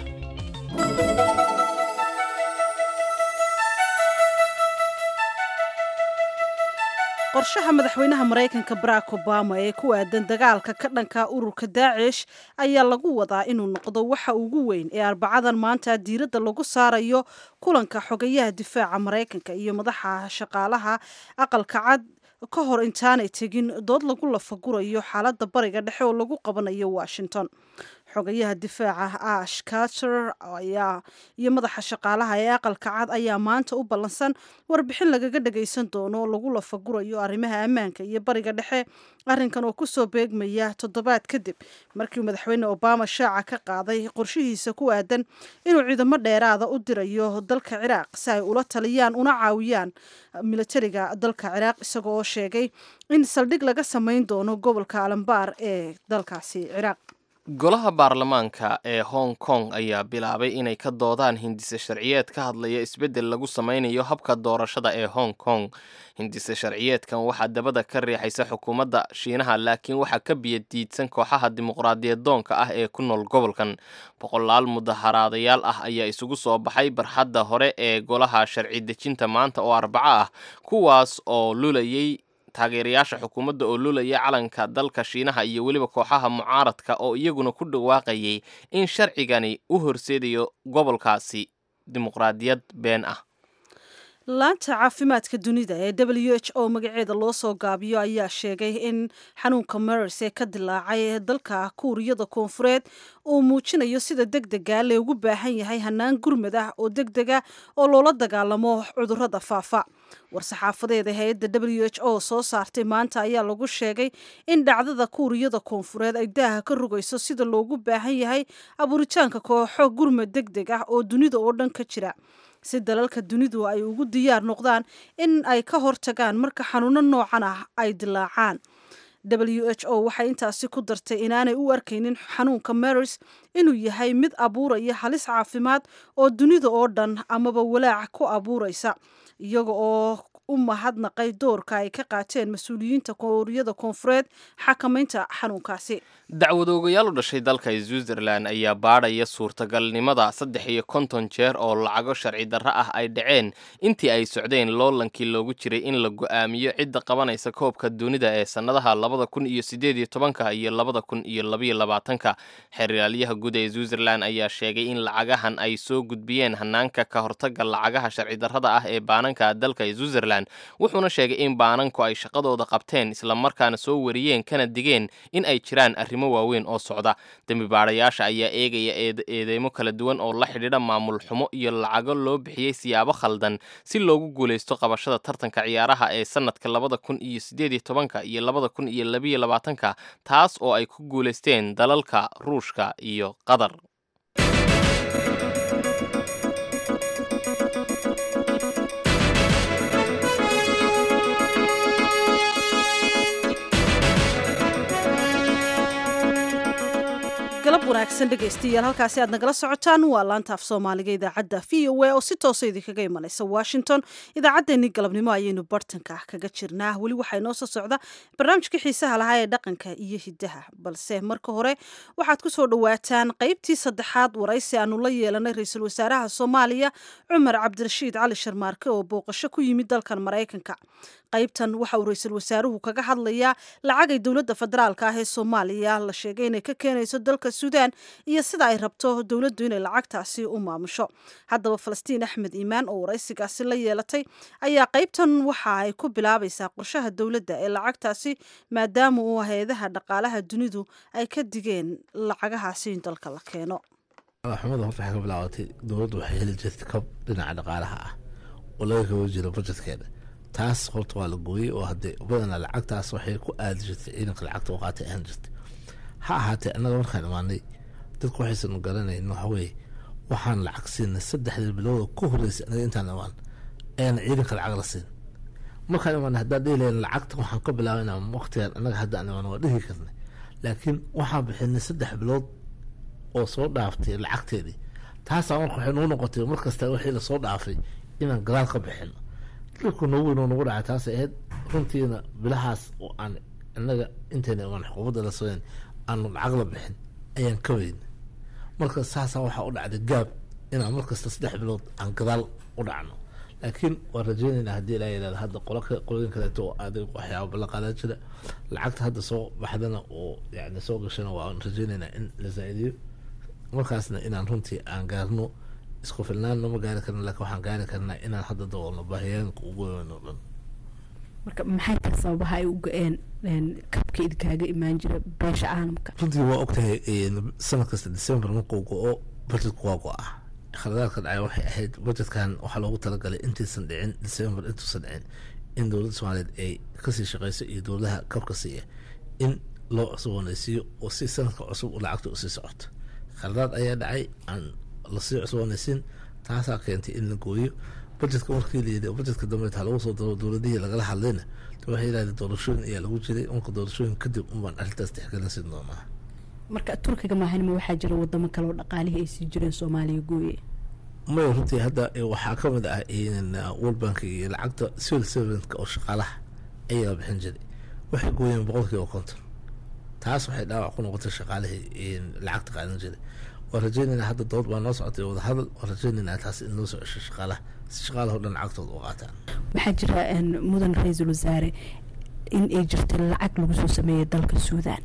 qorshaha madaxweynaha maraykanka barack obama ee ku aadan dagaalka ka dhanka ururka daacish ayaa lagu wadaa inuu noqdo waxa ugu weyn ee arbacadan maanta diiradda lagu saarayo kulanka xogayaha difaaca maraykanka iyo madaxa shaqaalaha aqalka cad ka hor intaanay tegin dood lagu lafagurayo xaaladda bariga dhexe oo lagu qabanayo washington xogayaha difaaca ash carter ayaa iyo madaxa shaqaalaha ee aqalka cad ayaa maanta u ballansan warbixin lagaga dhagaysan doono oo lagu lafagurayo arrimaha ammaanka iyo bariga dhexe arrinkan oo kusoo beegmaya toddobaad kadib markii madaxweyne obama shaaca ka qaaday qorshihiisa ku aadan inuu ciidamo dheeraada u dirayo dalka ciraaq si ay ula taliyaan una caawiyaan militariga dalka ciraaq isagoo oo sheegay in saldhig laga samayn doono gobolka alambaar ee dalkaasi ciraaq golaha baarlamaanka ee hong kong ayaa bilaabay inay ka doodaan hindise sharciyeed ka hadlaya isbeddel lagu sameynayo habka doorashada ee hong kong hindise sharciyeedkan waxaa dabada ka riixaysa xukuumadda shiinaha laakiin waxaa ka biyadiidsan kooxaha dimuqraadiyadoonka ah ee ku nool gobolkan boqolaal mudaharaadayaal ah ayaa isugu soo baxay barxadda hore ee golaha sharci dejinta maanta oo arbaco ah kuwaas oo lulayay taageerayaasha xukuumadda oo lulaya calanka dalka shiinaha iyo weliba kooxaha mucaaradka oo iyaguna ku dhawaaqayay in sharcigani u horseedayo gobolkaasi dimuqraadiyad been ah laanta caafimaadka dunida ee w h o magaceeda loo soo gaabiyo ayaa sheegay in xanuunka mers ee ka dilaacay dalka kuuriyada koonfureed uu muujinayo sida deg dega loogu baahan yahay hanaan gurmad ah oo deg dega oo loola dagaalamo cudurrada faafa war-saxaafadeeda hay-adda w h o soo saartay maanta ayaa lagu sheegay in dhacdada kuuriyada koonfureed ay daaha ka rogayso sida loogu baahan yahay abuuritaanka kooxo gurmad deg deg ah oo dunida oo dhan ka jira si dalalka dunidu ay ugu diyaar noqdaan in ay ka hortagaan marka xanuuno noocan ah ay dilaacaan w h o waxay intaasi ku dartay inaanay u arkaynin xanuunka maris inuu yahay mid abuuraya halis caafimaad oo dunida oo dhan amaba walaac ku abuuraysa iyaga oo u mahadnaqay doorka ay ka qaateen mas-uuliyiinta kuuriyada koonfureed xakamaynta xanuunkaasi dacwadoogayaal u dhashay dalka switzerland ayaa baadhaya suurtagalnimada saddex iyo konton jeer oo lacago sharci darro ah ay dhaceen intii ay socdeen loolankii loogu jiray in la go'aamiyo cidda qabanaysa koobka dunida ee sannadaha labada kun iyo sideed iyo tobanka iyo labada kun iyo labaiyo labaatanka xeraalyaha guud ee switzerland ayaa sheegay in lacagahan ay soo gudbiyeen hanaanka ka hortaga lacagaha sharci darrada ah ee baananka dalka switzerland wuxuuna sheegay in baananku ay shaqadooda qabteen islamarkaana soo wariyeen kana digeen in ay jiraan arrimo waaweyn oo socda dembi baadhayaasha ayaa eegaya eedeymo kala duwan oo la xidhiidha maamul xumo iyo lacago loo bixiyey siyaabo khaldan si loogu guulaysto qabashada tartanka ciyaaraha ee sanadka labada kun iyo sideed iyo tobanka iyo labada kun iyo labiyo labaatanka taas oo ay ku guulaysteen dalalka ruushka iyo qatar galab wanaagsan dhegaystayaal halkaasi aad nagala socotaan waa laanta af soomaaliga idaacadda v o a oo si toosa idinkaga imanaysa washington idaacaddeenii galabnimo ayaynu bartanka kaga jirnaa weli waxaa inoo soo socda barnaamijka xiisaha lahaa ee dhaqanka iyo hiddaha balse marka hore waxaad ku soo dhowaataan qaybtii saddexaad waraysi aanu la yeelanay ra-iisul wasaaraha soomaaliya cumar cabdirashiid cali sharmaarke oo booqasho ku yimid dalkan maraykanka qaybtan waxa uu ra-iisul wasaaruhu kaga hadlayaa lacagay dowladda federaalka ah ee soomaaliya la sheegay inay ka keenayso dalka suudaan iyo sida ay rabto dowladdu inay lacagtaasi u maamusho haddaba falastiin axmed iimaan oo waraysigaasi la yeelatay ayaa qaybtan waxa ay ku bilaabaysaa qorshaha dowladda ee lacagtaasi maadaama uu hay-adaha dhaqaalaha dunidu ay ka digeen lacagahaasi in dalka la keeno xumada horta waxay ka bilaabatay dowladdu waxay heli jirtay kab dhinaca dhaqaalaha ah oo laga kaba jiro bajetkeeda taas horta waa la gooyey oo hadee badanaa lacagtaas waxay ku aadi jirtay ciidanka lacagta u qaatay ahaan jirtay ha ahaatee annaga markaan imaanay dadku waxaysan garanayn waxaweye waxaan lacag siinay saddexdii bilooda ku horreysay anaga intaan imaan ayaan ciidanka lacag la siin markaan imaan haddaan dhihi lahayn lacagta waxaan ka bilaabayna waqtigan annaga hadda aan imaan waa dhihi karnay laakiin waxaan bixinay saddex bilood oo soo dhaaftay lacagteedii taasaa marka waxay noo noqotay mar kasta wixii lasoo dhaafay inaan gadaal ka bixino dhilku noogu weyn oo nagu dhacay taasay ahayd runtiina bilahaas oo aan innaga intayna imaan xukuumadda la sooyan aanu lacag la bixin ayaan ka weyn marka saasaa waxaa u dhacday gaab inaan mar kasta saddex bilood aan gadaal u dhacno laakiin waan rajeynaynaa haddii ilaa yidhahda hadda qolo qolooyin kaleeto oo adig waxyaaba ballan qaadan jira lacagta hadda soo baxdana oo yani soo gashana waan rajeynaynaa in la zaa-idiyo markaasna inaan runtii aan gaarno isku filnaanna ma gaari karna laakiin waxaan gaari karnaa inaan hadda daboolno baahiyaanka ugu weyn oo dhan marka maxay tahay sababaha ay u go-een kabka idkaaga imaan jira beesha caalamka runtii waa ogtahay sanad kasta december markuu go-o budgetku waa go-ah khaladaadka dhacay waxay ahayd budgetkan waxaa loogu talagalay intaysan dhicin december intuusan dhicin in dowladda soomaaliyeed ay kasii shaqeyso iyo dowladaha kabka siiya in loo cusboonaysiiyo oo si sanadka cusub lacagta usii socoto khaladaad ayaa dhacay aan lasii cusboonaysiin taasaa keentay in la gooyo budgetka markii layidhi budgetka dambe ha lagu soo daro dowladihii lagala hadlayna waxay yidhahdeen doorashooyin ayaa lagu jiray marka doorashooyin kadib unbaan arrintaas tixgelinsin doonaa marka turkiga maahanima waxaa jira wadamo kale oo dhaqaalihii ay sii jireen soomaaliya gooye maya runtii hadda waxaa ka mid ah world bank iyo lacagta civil servantka oo shaqaalaha ayaa la bixin jiray waxay gooyeen boqolkiiba konton taas waxay dhaawac ku noqotay shaqaalihii lacagta qaadan jiray waan rajeynaynaa hadda dood baa noo socotay wadahadal waan rajeynaynaa taas in loo soo cesho shaqaalaha si shaqaalaha o dhan lacagtooda u qaataan waxaa jira mudan ra-iisul wasaare in ay jirta lacag lagu soo sameeyay dalka suudan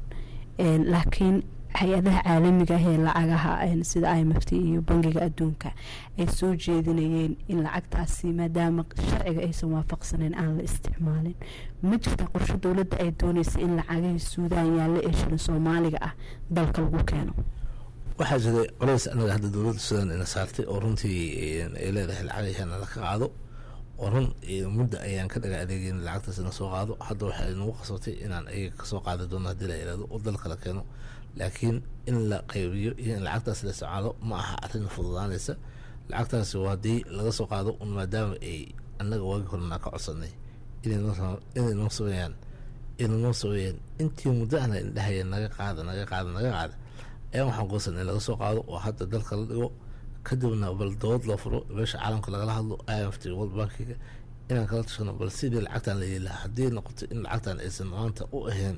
laakiin hay-adaha caalamiga ah ee lacagaha sida i m f t iyo bangiga adduunka ay soo jeedinayeen in lacagtaasi maadaama sharciga aysan waafaqsaneyn aan la isticmaalin ma jirta qorshe dowladda ay dooneysa in lacagihii suudaan yaalla ee shirin soomaaliga ah dalka lagu keeno waxaa jiray colays anaga hadda dowladda suudaan ina saartay oo runtii ay leedahay lacagahana la ka qaado oo run mudda ayaan ka dhaga adeegeyn lacagtaas ina soo qaado hadda waxay nagu qasabtay inaan ayaga kasoo qaadi doono haddii la yihahdo oo dalka la keeno laakiin in la qaybiyo iyo in lacagtaas la isticmaalo ma aha arrin fududaanaysa lacagtaasi waa haddii laga soo qaado un maadaama ay annaga waagi horena ka codsanay inay noo sameeyaan inay noo sameeyaan intii muddo ahna indhahaya naga qaada naga qaada naga qaada ayaan waxaan goosan in laga soo qaado oo hadda dalka la dhigo kadibna bal dood loo furo meesha caalamka lagala hadlo i m f t world bankiga inaan kala tashano bal sidii lacagtan la yeeli lahaa haddii noqoto in lacagtan aysan maanta u ahayn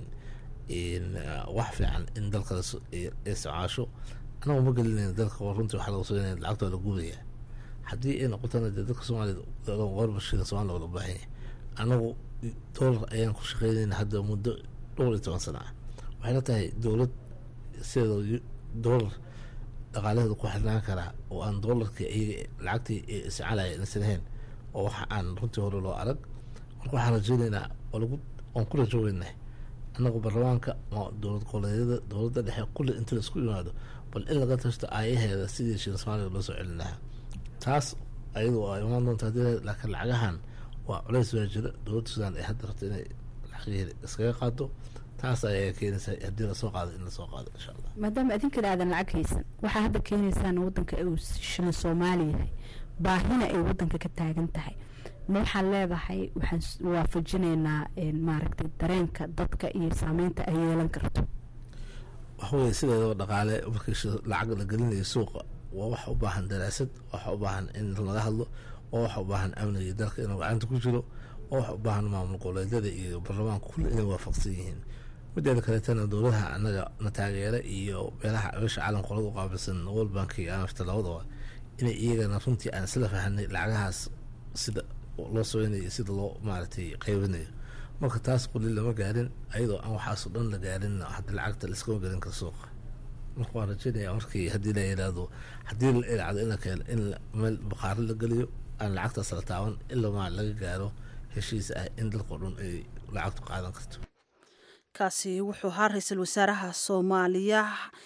wax fiican in dalka isticmaasho anagu ma gelinayna dalka runtii waxaa laga soonaya lacagta waa la gubaya haddii ay noqotona dee dalka soomaaliya qorbashida somalia looga baahan yahay anagu doolar ayaan ku shaqeynayna hadda muddo dhowr iyo toban sana ah waxay la tahay dowlad sideeda doolar dhaqaalaheeda ku xirnaan karaa oo aan doolarkii iyaga lacagtii isticmaalaya inaysan ahayn oo waxa aan runtii hore loo arag marka waxaan rajeynaynaa oo lagu waan ku rajoogeynah annagu baarlamaanka dowlad goboleedyada dowladda dhexe kulli inta la isku yimaado bal in laga tashto aayaheeda sidii shil soomaaliga loo soo celin lahaa taas ayadu waa imaan doonta haddii laakiin lacagahan waa culays baa jira dowladda suudaan ay hadda rabto inay lacagaheeda iskaga qaado taas ayaa keenaysa haddii lasoo qaado in lasoo qaado insha allah maadaama adinkan aadan lacag haysan waxaa hadda keenaysaan wadanka uu shilin soomaali yahay baahina ay wadanka ka taagan tahay ma waxaan leedahay waxaan waafajinaynaa maaragtay dareenka dadka iyo saameynta ay yeelan karto waxaweye sideedaba dhaqaale markii lacag la gelinayo suuqa waa waxa u baahan daraasad waxa u baahan in laga hadlo waa waxa u baahan amniga dalka inuu gacanta ku jiro waa waxa u baahan maamul goboleedyada iyo baarlamaanka kulli inay waafaqsan yihiin mideeda kaleetana dowladaha anaga na taageera iyo meelaha meesha caalam qolada u qaabilsan world bank iyo amafta labadaba inay iyagana runtii aan isla fahanay lacagahaas sida loo sameynayo sida loo maaragtay qaybinayo marka taas quli lama gaarin ayadoo aan waxaasoo dhan la gaarin hadda lacagta laiskama gelin karo suuqa marka waan rajeynaya markii haddii la yidhaahdo haddii la ilacdo in la keeno in meel baqaaro la geliyo aan lacagtaas la taaban ilaa maa laga gaaro heshiis ah in dalkao dhan ay lacagtu qaadan karto kaasi wuxuu ahaa ra-iisul wasaaraha soomaaliya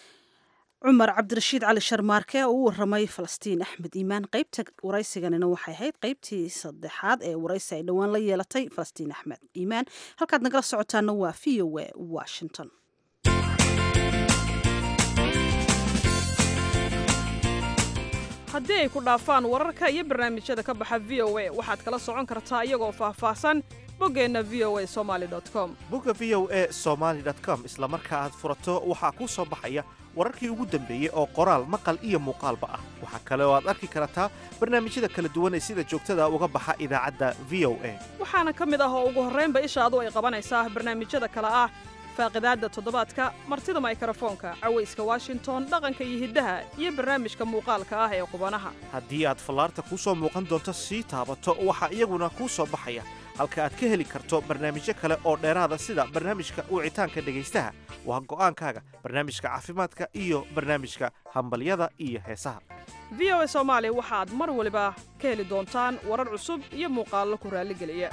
cumar cabdirashiid cali sharmaarke oo u waramay falastiin axmed iimaan qeybta waraysiganina waxay ahayd qeybtii saddexaad ee waraysi ay dhowaan la yeelatay falastiin axmed iimaan halkaad nagala socotaana waa v o a washington haddii ay ku dhaafaan wararka iyo barnaamijyada ka baxa v o a waxaad kala socon kartaa iyagoo faahfaahsan boggeenna v o a somaali com bogga v o e somaali com isla marka aad furato waxaa kuu soo baxaya wararkii ugu dambeeyey oo qoraal maqal iyo muuqaalba ah waxaa kale oo aad arki kartaa barnaamijyada kala duwan ee sida joogtada uga baxa idaacadda v o a waxaana ka mid ah oo ugu horraynba ishaadu ay qabanaysaa barnaamijyada kale ah faaqidaadda toddobaadka martida maykarafoonka cawayska washington dhaqanka iyo hiddaha iyo barnaamijka muuqaalka ah ee qubanaha haddii aad fallaarta kuu soo muuqan doonto sii taabato waxaa iyaguna kuu soo baxaya halka aad ka heli karto barnaamijyo kale oo dheeraada sida barnaamijka wicitaanka dhegaystaha waa go'aankaaga barnaamijka caafimaadka iyo barnaamijka hambalyada iyo heesaha v o a soomaali waxaad mar waliba ka heli doontaan warar cusub iyo muuqaallo ku raalligeliya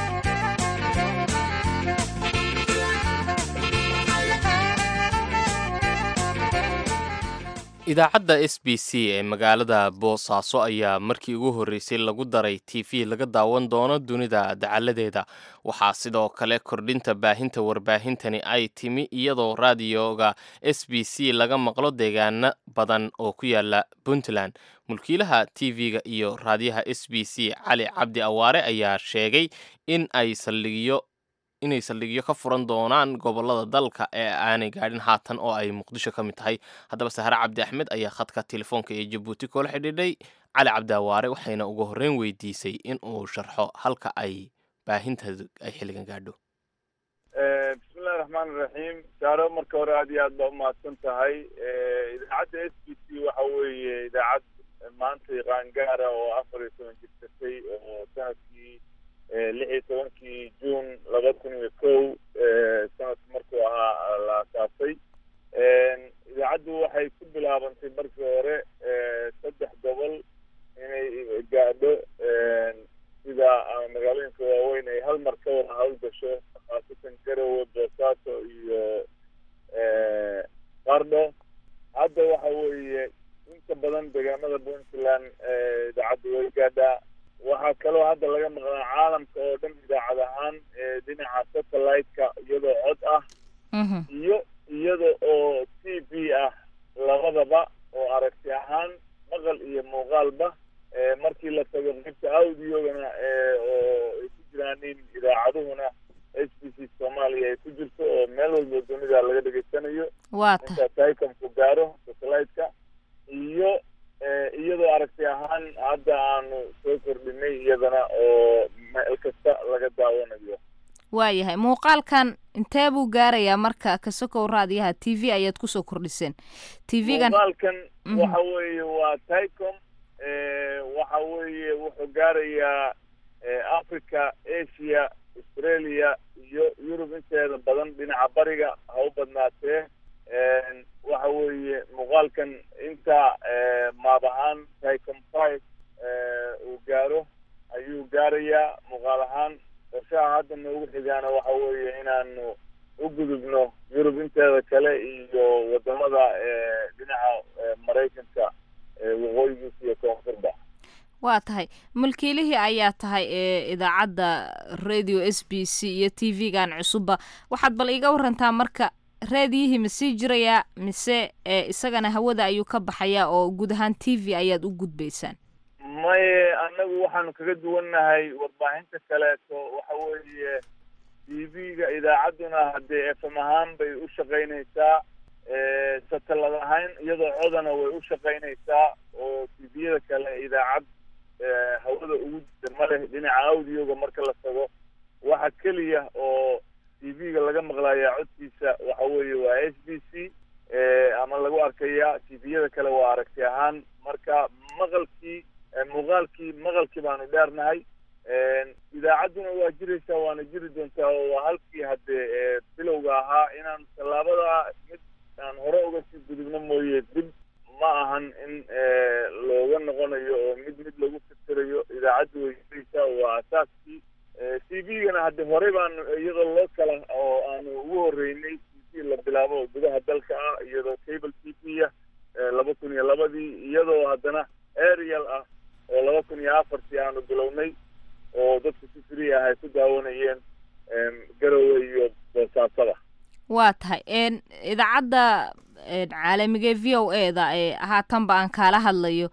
idaacadda s b c ee magaalada boosaaso ayaa markii ugu horreysay lagu daray t v laga daawan doono dunida dacaladeeda waxaa sidoo kale kordhinta baahinta warbaahintani ay timi iyadoo raadiyoga s b c laga maqlo deegaano badan oo ku yaala puntland mulkiilaha t v-ga iyo raadiyaha s b c cali cabdi awaare ayaa sheegay in ay saldhigyo inay saldhigyo ka furan doonaan gobolada dalka ee aanay gaadhin haatan oo ay muqdisho ka mid tahay haddaba sahre cabdi axmed ayaa khadka telefoonka ee jabuuti koola xidhiidhay cali cabdi awaare waxayna ugu horreyn weydiisay in uu sharxo halka ay baahinteedu ay xilligan gaadho bismillahi raxmaan iraxiim saaro marka hore aad iyo aad baa umahadsan tahay idaacadda s b c waxa weeye idaacad maanta qaangaara oo afar iyo toban jirtatay oo sanadkii lix iyo tobankii juun laba kun iyo kow sanadku markuu ahaa la asaasay idaacaddu waxay ku bilaabantay markii hore saddex gobol inay gaadho sida magaalooyinka waaweyn ay hal mar ka wada hawlgasho khaasatan garowe boosaaso iyo qardho hadda waxa weeye inta badan deegaamada puntland idaacaddu way gaadhaa waxaa kaloo hadda laga maqlaa caalamka oo dhan idaacad ahaan dhinaca satellite-ka iyadoo cod ah iyo iyada oo t v ah labadaba oo aragti ahaan maqal iyo muuqaalba markii la tago qaybta audiogana oo ay ku jiraanin idaacaduhuna s b c soomaaliya ay ku jirto oo meel walba dunida laga dhegaysanayo inta tycomku gaaro satellite-ka iyo iyadoo aragti ahaan hadda aanu soo kordhinay iyadana oo meel kasta laga daawanayo waayahay muuqaalkan intee buu gaarayaa marka kasokow raadiyaha t v ayaad kusoo kordhiseen t v-gan muuqaalkan waxa weeye waa tycom waxa weeye wuxuu gaarayaa africa asia australia iyo yurub inteeda badan dhinaca bariga ha u badnaatee waxa weeye muuqaalkan inta maab ahaan tycom five uu gaaro ayuu gaarayaa muuqaal ahaan qorshaha hadda noogu xigaana waxa weeye inaanu u gudubno yurub inteeda kale iyo wadamada dhinaca maraykanka waqooyigiisa iyo koonfurba waa tahay mulkiilihii ayaa tahay ee idaacadda radio s b c iyo t v-gan cusubba waxaad bal iiga warantaa marka raadiyihii ma sii jirayaa mise isagana hawada ayuu ka baxayaa oo guud ahaan t v ayaad u gudbaysaan maye annagu waxaanu kaga duwannahay warbaahinta kaleeto waxa weeye t v-ga idaacadduna haddee f m ahaan bay u shaqaynaysaa satellad ahaan iyadoo codana way u shaqaynaysaa oo t v-yada kale idaacad hawada ugu jirta ma leh dhinaca audioga marka la tago waxa keliya oo t v-ga laga maqlayaa codkiisa waxa weeye waa s b c ama lagu arkaya t v-yada kale waa aragti ahaan marka maqalkii muuqaalkii maqalkii baanu dheernahay idaacadduna waa jiraysaa waana jiri doontaa oo waa halkii haddee bilowga ahaa inaan tallaabada mid aan hore uga sii gudubno mooye dib ma ahan in looga noqonayo oo mid mid lagu fikirayo idaacaddu way jiraysaa waa asaaskii t v-gana hadde horey baanu iyadoo loo kala oo aanu ugu horreynay t v la bilaabo gudaha dalka ah iyadoo cable t v ah laba kun iyo labadii iyadoo haddana arial ah oo laba kun iyo afartii aanu bilownay oo dadku si free ah ay ku daawanayeen garowe iyo boosaasada waa tahay idaacadda caalamiga v o e da ee haatanba aan kaala hadlayo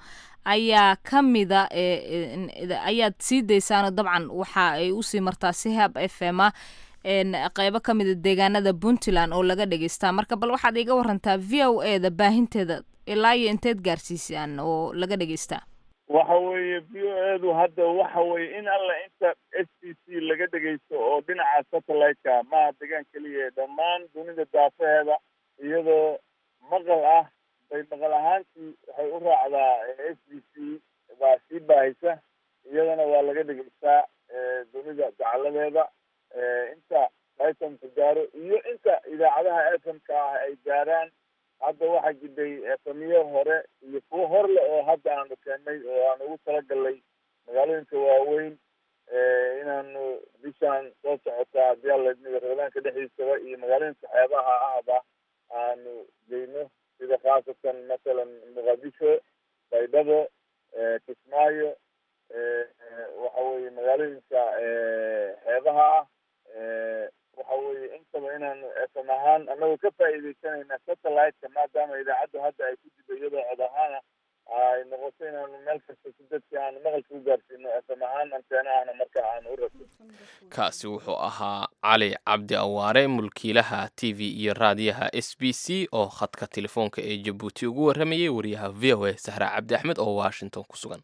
ayaa ka mida ayaad sii daysaano dabcan waxa ay usii martaa si hab f m a qeybo ka mida deegaanada puntland oo laga dhegeystaa marka bal waxaad iga warantaa v o e da baahinteeda ilaa iyo inteed gaarsiisaan oo laga dhegeystaa waxa weeye v o edu hadda waxa weye in alla inta s t c laga dhegaysto oo dhinaca satellite-ka maaha degaan keliya dhammaan dunida daafaheeda iyadoo maqal ah bay maqal ahaantii waxay u raacdaa s b c baa sii baahaysa iyadana waa laga dhegaystaa dunida dacaladeeda inta itemka gaaro iyo inta idaacadaha f m ka ah ay gaaraan hadda waxaa jiday efamiyo hore iyo kuwo hor le oo hadda aanu keennay oo aan ugu talagalnay magaalooyinka waaweyn inaanu bishaan soo socota haddii alla idmiga ramadaanka dhexdiisaba iyo magaalooyinka xeebaha ahba aanu geyno sida khaasatan masalan muqadisho baydhabo kismaayo waxa weye magaalooyinka xeebaha ah waxa weye intaba inaanu fm ahaan anagoo ka faa'iideysanayna satellite-ka maadaama idaacaddu hadda ay ku dido iyadoo cod ahaana ay noqoto inaanu meel kasta si dadka aanu maqalka u gaarsiino fm ahaan anteenahana marka aanu u rabto kaasi wuxuu ahaa cali cabdi awaare mulkiilaha t v iyo raadiyaha s b c oo khadka telefoonka ee jabuuti ugu warramayay wariyaha v o a sahra cabdi axmed oo washington ku sugan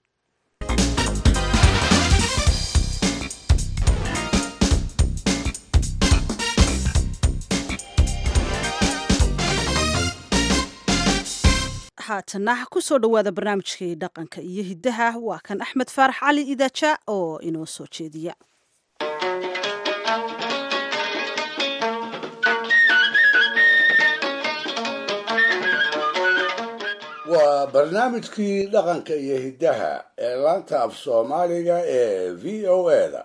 haatana kusoo dhowaada barnaamijkii dhaqanka iyo hiddaha waa kan axmed faarax cali idaaja oo inoo soo jeediya waa barnaamijkii dhaqanka iyo hiddaha ee laanta af soomaaliga ee v o eda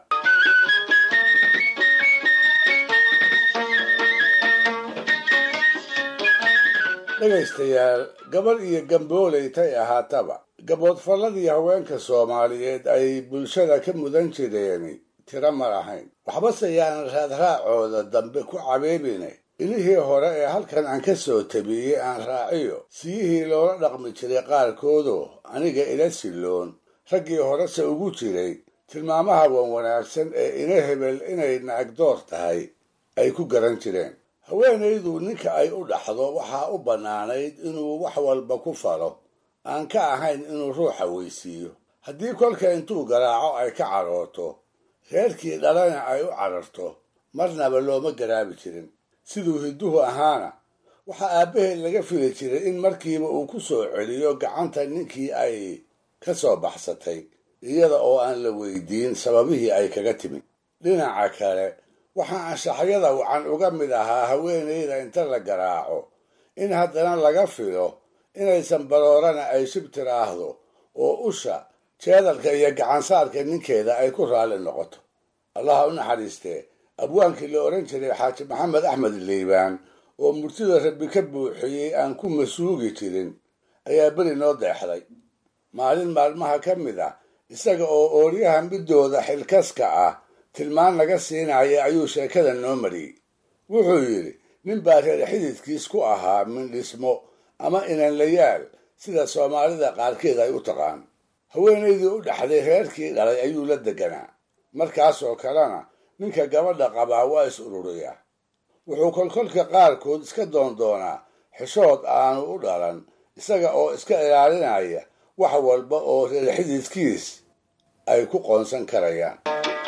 dhegaystayaal gabadh iyo gambooleytay ahaataba gaboodfalladii haweenka soomaaliyeed ay bulshada ka mudan jireen tiro ma lahayn waxbase yaanan raadraacooda dambe ku cabeebine ilihii hore ee halkan aan ka soo tabiyey aan raaciyo siyihii loola dhaqmi jiray qaarkoodoo aniga ila silloon raggii horese ugu jiray tilmaamaha wan wanaagsan ee ina hebel inay naagdoor tahay ay ku garan jireen haweenaydu ninka ay u dhaxdo waxaa u bannaanayd inuu wax walba ku falo aan ka ahayn inuu ruuxa weysiiyo haddii kolka intuu garaaco ay ka cadhooto reerkii dhalana ay u cadharto marnaba looma garaabi jirin siduu hidduhu ahaana waxaa aabbaheed laga fili jiray in markiiba uu ku soo celiyo gacanta ninkii ay ka soo baxsatay iyada oo aan la weydiin sababihii ay kaga timid dhinaca kale waxaa anshaxyada wacan uga mid ahaa haweenayda inta la garaaco in haddana laga filo inaysan baroorana ay shib tiraahdo oo usha jeedalka iyo gacansaarka ninkeeda ay ku raalli noqoto allaha u naxariistee abwaankii la odhan jiray xaaji maxamed axmed liibaan oo murtida rabbi ka buuxiyey aan ku masuugi jirin ayaa beri noo deexday maalin maalmaha ka mid ah isaga oo ooryaha midooda xilkaska ah tilmaan laga siinaya ayuu sheekada noo mariyey wuxuu yidhi nin baa reer xididkiis ku ahaa mindhismo ama inanlayaal sida soomaalida qaarkeed ay u taqaan haweenaydii u dhaxday reerkii dhalay ayuu la deganaa markaasoo kalena ninka gabadha qabaa waa is ururiyaa wuxuu kolkolka qaarkood iska doondoonaa xishood aanu u dhalan isaga oo iska ilaalinaya wax walba oo reer xididkiis ay ku qoonsan karayaan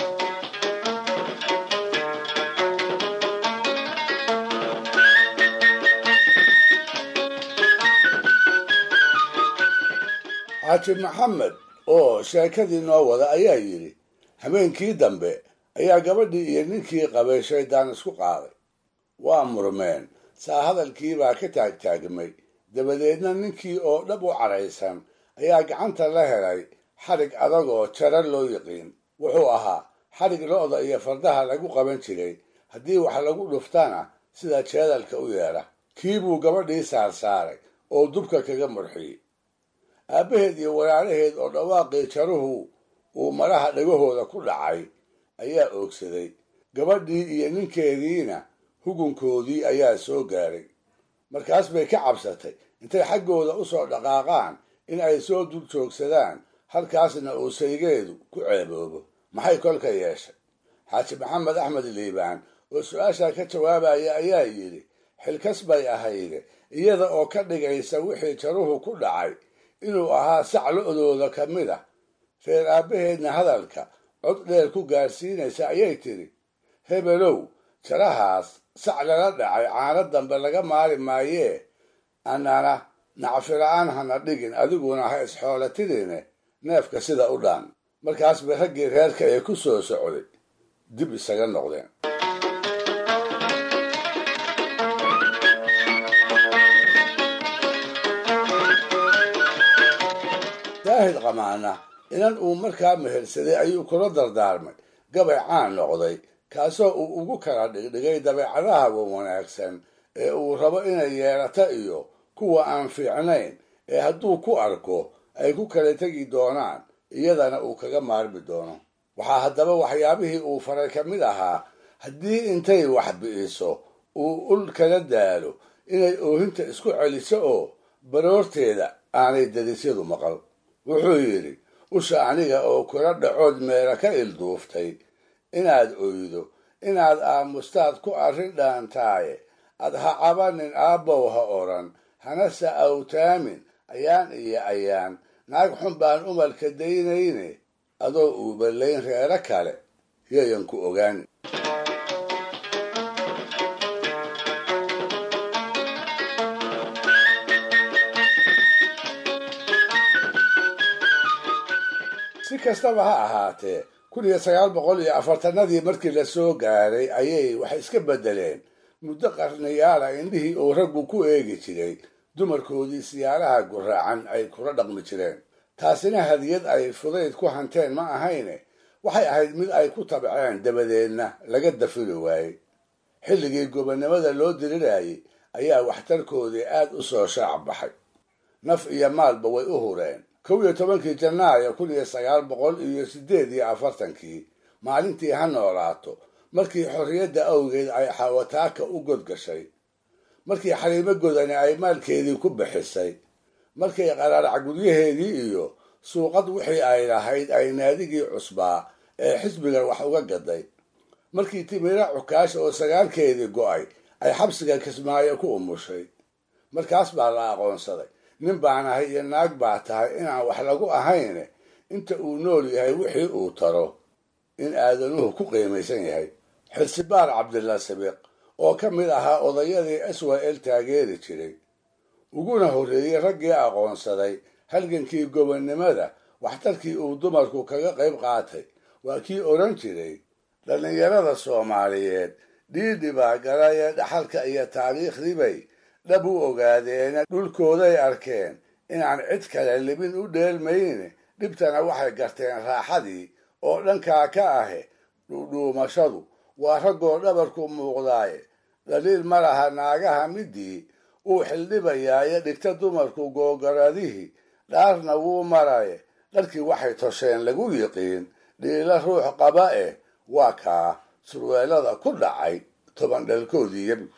xaaji maxamed oo sheekadii noo wada ayaa yidhi habeenkii dambe ayaa gabadhii iyo ninkii qabay shaydaan isku qaaday waa murmeen saa hadalkiibaa ka taagtaagmay dabadeedna ninkii oo dhab u cadhaysan ayaa gacanta la helay xadhig adag oo jara loo yiqiin wuxuu ahaa xadhig lo'da iyo fardaha lagu qaban jiray haddii wax lagu dhuftana sida jeedalka u yeedha kii buu gabadhii saarsaaray oo dubka kaga murxiyey aabbaheed iyo walaalaheed oo dhawaaqii jaruhu uu maraha dhagahooda ku dhacay ayaa oogsaday gabadhii iyo ninkeediina hugunkoodii ayaa soo gaaray markaas bay ka cabsatay intay xaggooda u soo dhaqaaqaan in ay soo dul joogsadaan halkaasna uu saygeedu ku ceeboobo maxay kolka yeeshay xaaji maxamed axmed liibaan oo su-aashaa ka jawaabaya ayaa yidhi xilkas bay ahayde iyada oo ka dhigaysa wixii jaruhu ku dhacay inuu ahaa sac lo-dooda ka mid ah reer aabbaheedna hadalka cod dheer ku gaadhsiinaysa ayay tidhi hebelow jarahaas sac lala dhacay caano dambe laga maari maayee annana nacfila-aan hana dhigin adiguna ha isxoolatidine neefka sida u dhaan markaas bay raggii reerka ee ku soo socday dib isaga noqdeen daahid qamaana inan uu markaa mehersaday ayuu kula dardaarmay gabay caan noqday kaasoo uu ugu kala dhigdhigay dabeecadaha wanaagsan ee uu rabo inay yeelato iyo kuwa aan fiicnayn ee hadduu ku arko ay ku kala tegi doonaan iyadana uu kaga maarmi doono waxaa haddaba waxyaabihii uu faray ka mid ahaa haddii intay wax bi'iso uu ul kala daalo inay oohinta isku celiso oo baroorteeda aanay dadisyadu maqal wuxuu yidhi usha aniga oo kula dhacood meela ka ilduuftay inaad oydo inaad aamustaad ku arrin dhaantaaye ad ha cabanin aabbow ha odhan hanase awtaamin ayaan iyo ayaan naag xun baan umalka daynayne adoo uuballayn reero kale yayan ku ogaan si kastaba ha ahaatee kun iyo sagaal boqol iyo afartanadii markii la soo gaaray ayay waxay iska beddeleen muddo qarniyaala indhihii uu raggu ku eegi jiray dumarkoodii siyaaraha guraacan ay kula dhaqmi jireen taasina hadiyad ay fudayd ku hanteen ma ahayne waxay ahayd mid ay ku tabceen dabadeedna laga dafiri waayey xilligii gobonnimada loo dirirayay ayaa waxtarkoodii aad u soo shaac baxay naf iyo maalba way u hureen kow iyo tobankii janaayo kun iyo sagaal boqol iyo siddeed iyo afartankii maalintii ha noolaato markii xorriyadda awgeed ay xawataaka u godgashay markii xariimo godani ay maalkeedii ku bixisay markay qaraarac guryaheedii iyo suuqad wixii ay lahayd ay naadigii cusbaa ee xisbiga wax uga gaday markii timira cukaash oo sagaalkeedii go'ay ay xabsiga kismaayo ku umushay markaas baa la aqoonsaday nin baan ahay iyo naag baa tahay inaan wax lagu ahayne inta uu nool yahay wixii uu taro in aadanuhu ku qiimaysan yahay xilsibaar cabdilla sabiiq oo ka mid ahaa odayadii s w l taageeri jiray uguna horreeyey raggii aqoonsaday halgankii gobonnimada waxtarkii uu dumarku kaga qayb qaatay waa kii odhan jiray dhallinyarada soomaaliyeed dhiidhi baa galaya dhaxalka iyo taariikhdibay dhab u ogaadeena dhulkooday arkeen inaan cid kale libin u dheelmayne dhibtana waxay garteen raaxadii oo dhankaa ka ahe dhuudhuumashadu waa raggoo dhabarku muuqdaaye dhaliil ma laha naagaha midii uu xildhibayaayo dhigta dumarku googaradihii dhaarna wuu maraye dharkii waxay tosheen lagu yiqiin dhiila ruux qaba eh waa kaa surweelada ku dhacay toban dhalkoodii yabi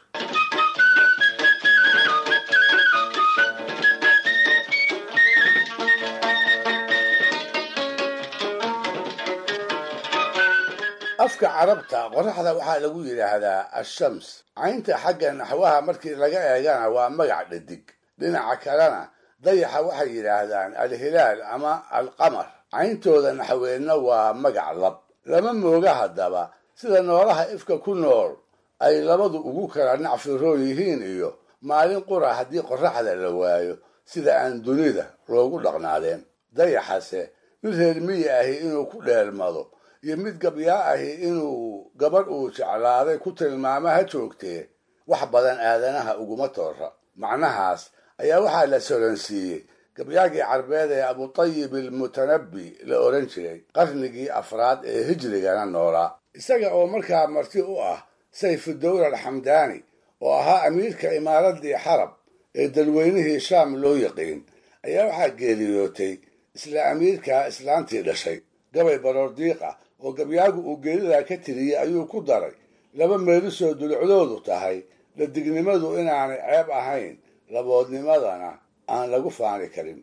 afka carabta qoraxda waxaa lagu yidhaahdaa ashams caynta xagga naxwaha markii laga eegana waa magac dhadig dhinaca kalena dayaxa waxay yidhaahdaan alhilaal ama alqamar cayntooda naxweedna waa magac lab lama mooga haddaba sida noolaha ifka ku nool ay labadu ugu kala nacfiroon yihiin iyo maalin qura haddii qoraxda la waayo sida aan dunida loogu dhaqnaadeen dayaxase mid reer miyi ahi inuu ku dheelmado iyo mid gabyaa ahi inuu gabadh uu jeclaaday ku tilmaamo ha joogtee wax badan aadanaha uguma toora macnahaas ayaa waxaa la soransiiyey gabyaagii carbeed ee abutayib almutanabbi la odhan jiray qarnigii afraad ee hijrigana noolaa isaga oo markaa marti u ah sayfudowla alxamdaani oo ahaa amiirka imaaraddii xarab ee dalweynihii shaam loo yaqiin ayaa waxaa geeriyootay isla amiirkaa islaantii dhashay gabay baroordiiq ah oo gabyaagu uu geeridaa ka tiriyey ayuu ku daray laba meelisoo dulucdoodu tahay ladignimadu inaanay ceeb ahayn laboodnimadana aan lagu faani karin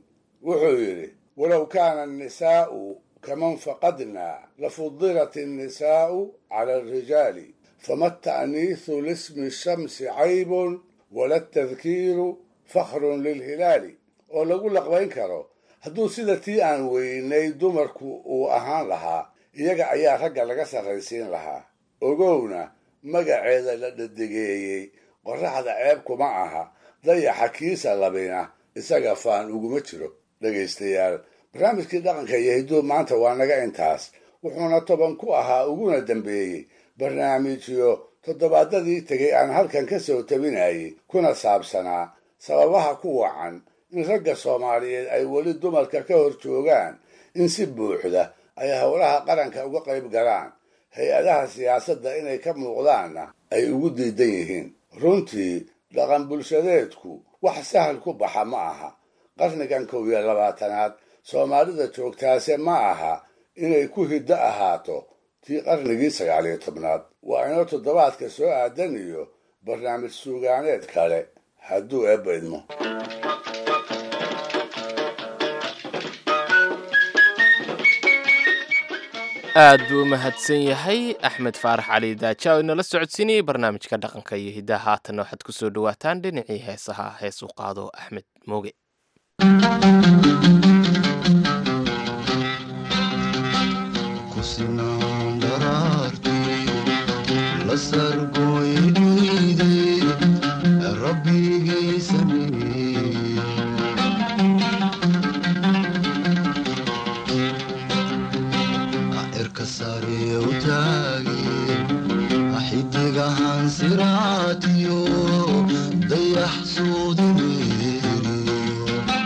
wuxuu yidhi walow kaana annisaa'u kaman faqadnaa lafudilat annisaa'u cala alrijaali fama ta'niisu lismi shamsi caybun wala tadkiiru fakhrun lilhilaali oo lagu laqbayn karo hadduu sida tii aan weynay dumarku uu ahaan lahaa iyaga ayaa ragga laga sarraysiin lahaa ogowna magaceeda la dhadegeeyey qorraxda ceeb kuma aha dayaxa kiisa labina isaga faan uguma jiro dhegaystayaal barnaamijkii dhaqanka iyo hidduu maanta waa naga intaas wuxuuna toban ku ahaa uguna dambeeyey barnaamijyo toddobaadadii tegay aan halkan ka soo tabinayay kuna saabsanaa sababaha ku wacan in ragga soomaaliyeed ay weli dumarka ka hor joogaan in si buuxda ay howlaha qaranka uga qayb galaan hay-adaha siyaasadda inay ka muuqdaanna ay ugu diidan yihiin runtii dhaqan bulshadeedku wax sahal ku baxa ma aha qarnigan kow iyo labaatanaad soomaalida joogtaase ma aha inay ku hiddo ahaato tii qarnigii sagaaliyo tobnaad waa inoo toddobaadka soo aadan iyo barnaamij suugaaneed kale hadduu eebba idmo aad buu u mahadsan yahay axmed faarax cali daaja oo inala socodsiinayay barnaamijka dhaqanka iyo hiddaha haatan waxaad ku soo dhowaataan dhinacii heesaha hees u qaado axmed mooge xidigahan siraatiyo dayax suudimeeriyo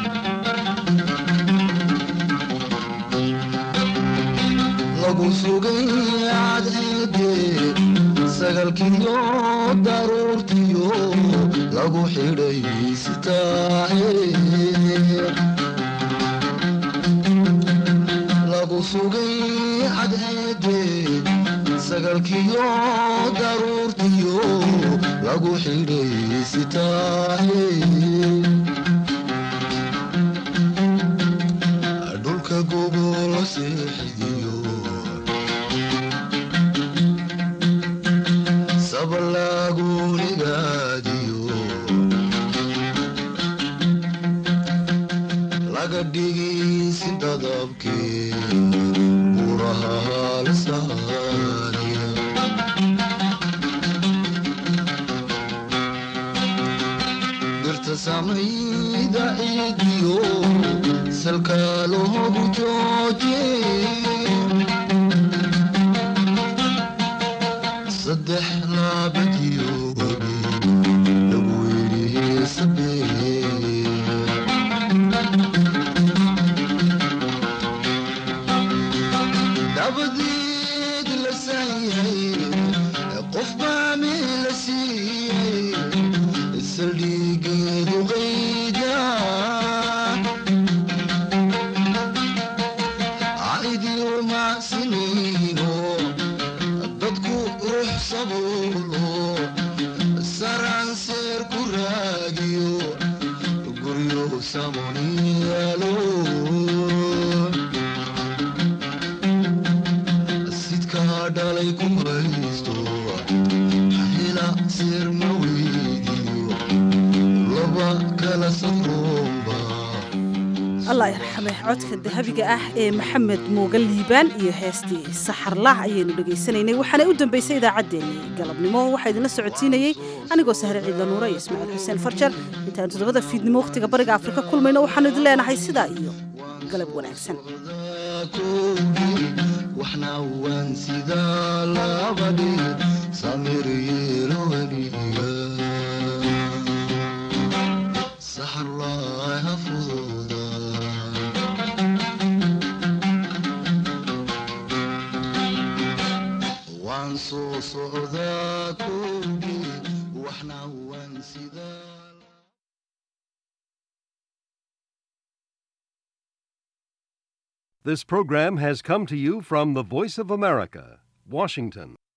lagu sugay cadceede sagalkiyo daruurtiyo lagu xidhay sitaahe lagu sugay cadceede sagalkiyo daruurtiyo lagu xidhay sitaahe dhulka gobol seexidiyo sabalaagunigaadiyo laga dhigaysi dadabkee buraha halsaaniya dirta samayda ciidiyo salka loogu jooje saddex laabadiyo webi lagu yidhi sabee dabadeed la saayay qof baa meel la siiyey saldhigeedu qayda caidiyo macsinayno dadku ruux sabuulo saranseer ku raadiyo guryo samoniyaalo sidkaa dhalay ku haysto hela seer ma weydiyo laba kala safroomba allah yarxame codka dahabiga ah ee maxamed muuga liibaan iyo heestii saxarlah ayaynu dhegaysanaynay waxaana u dambaysay idaacaddeenii galabnimo waxaa idinla socodsiinayey anigoo sahre ciidla nuure iyo ismaaciil xuseen farjar intaanu toddobada fiidnimo wakhtiga bariga afrika kulmayno waxaanu idin leenahay sidaa iyo galab wanaagsan waxna waan sidaa labadhi samir yeelowaniga saxarlaaha fududa waan soo socdaa koogi waxna waan sidaa This program has come to you from the Voice of America, Washington.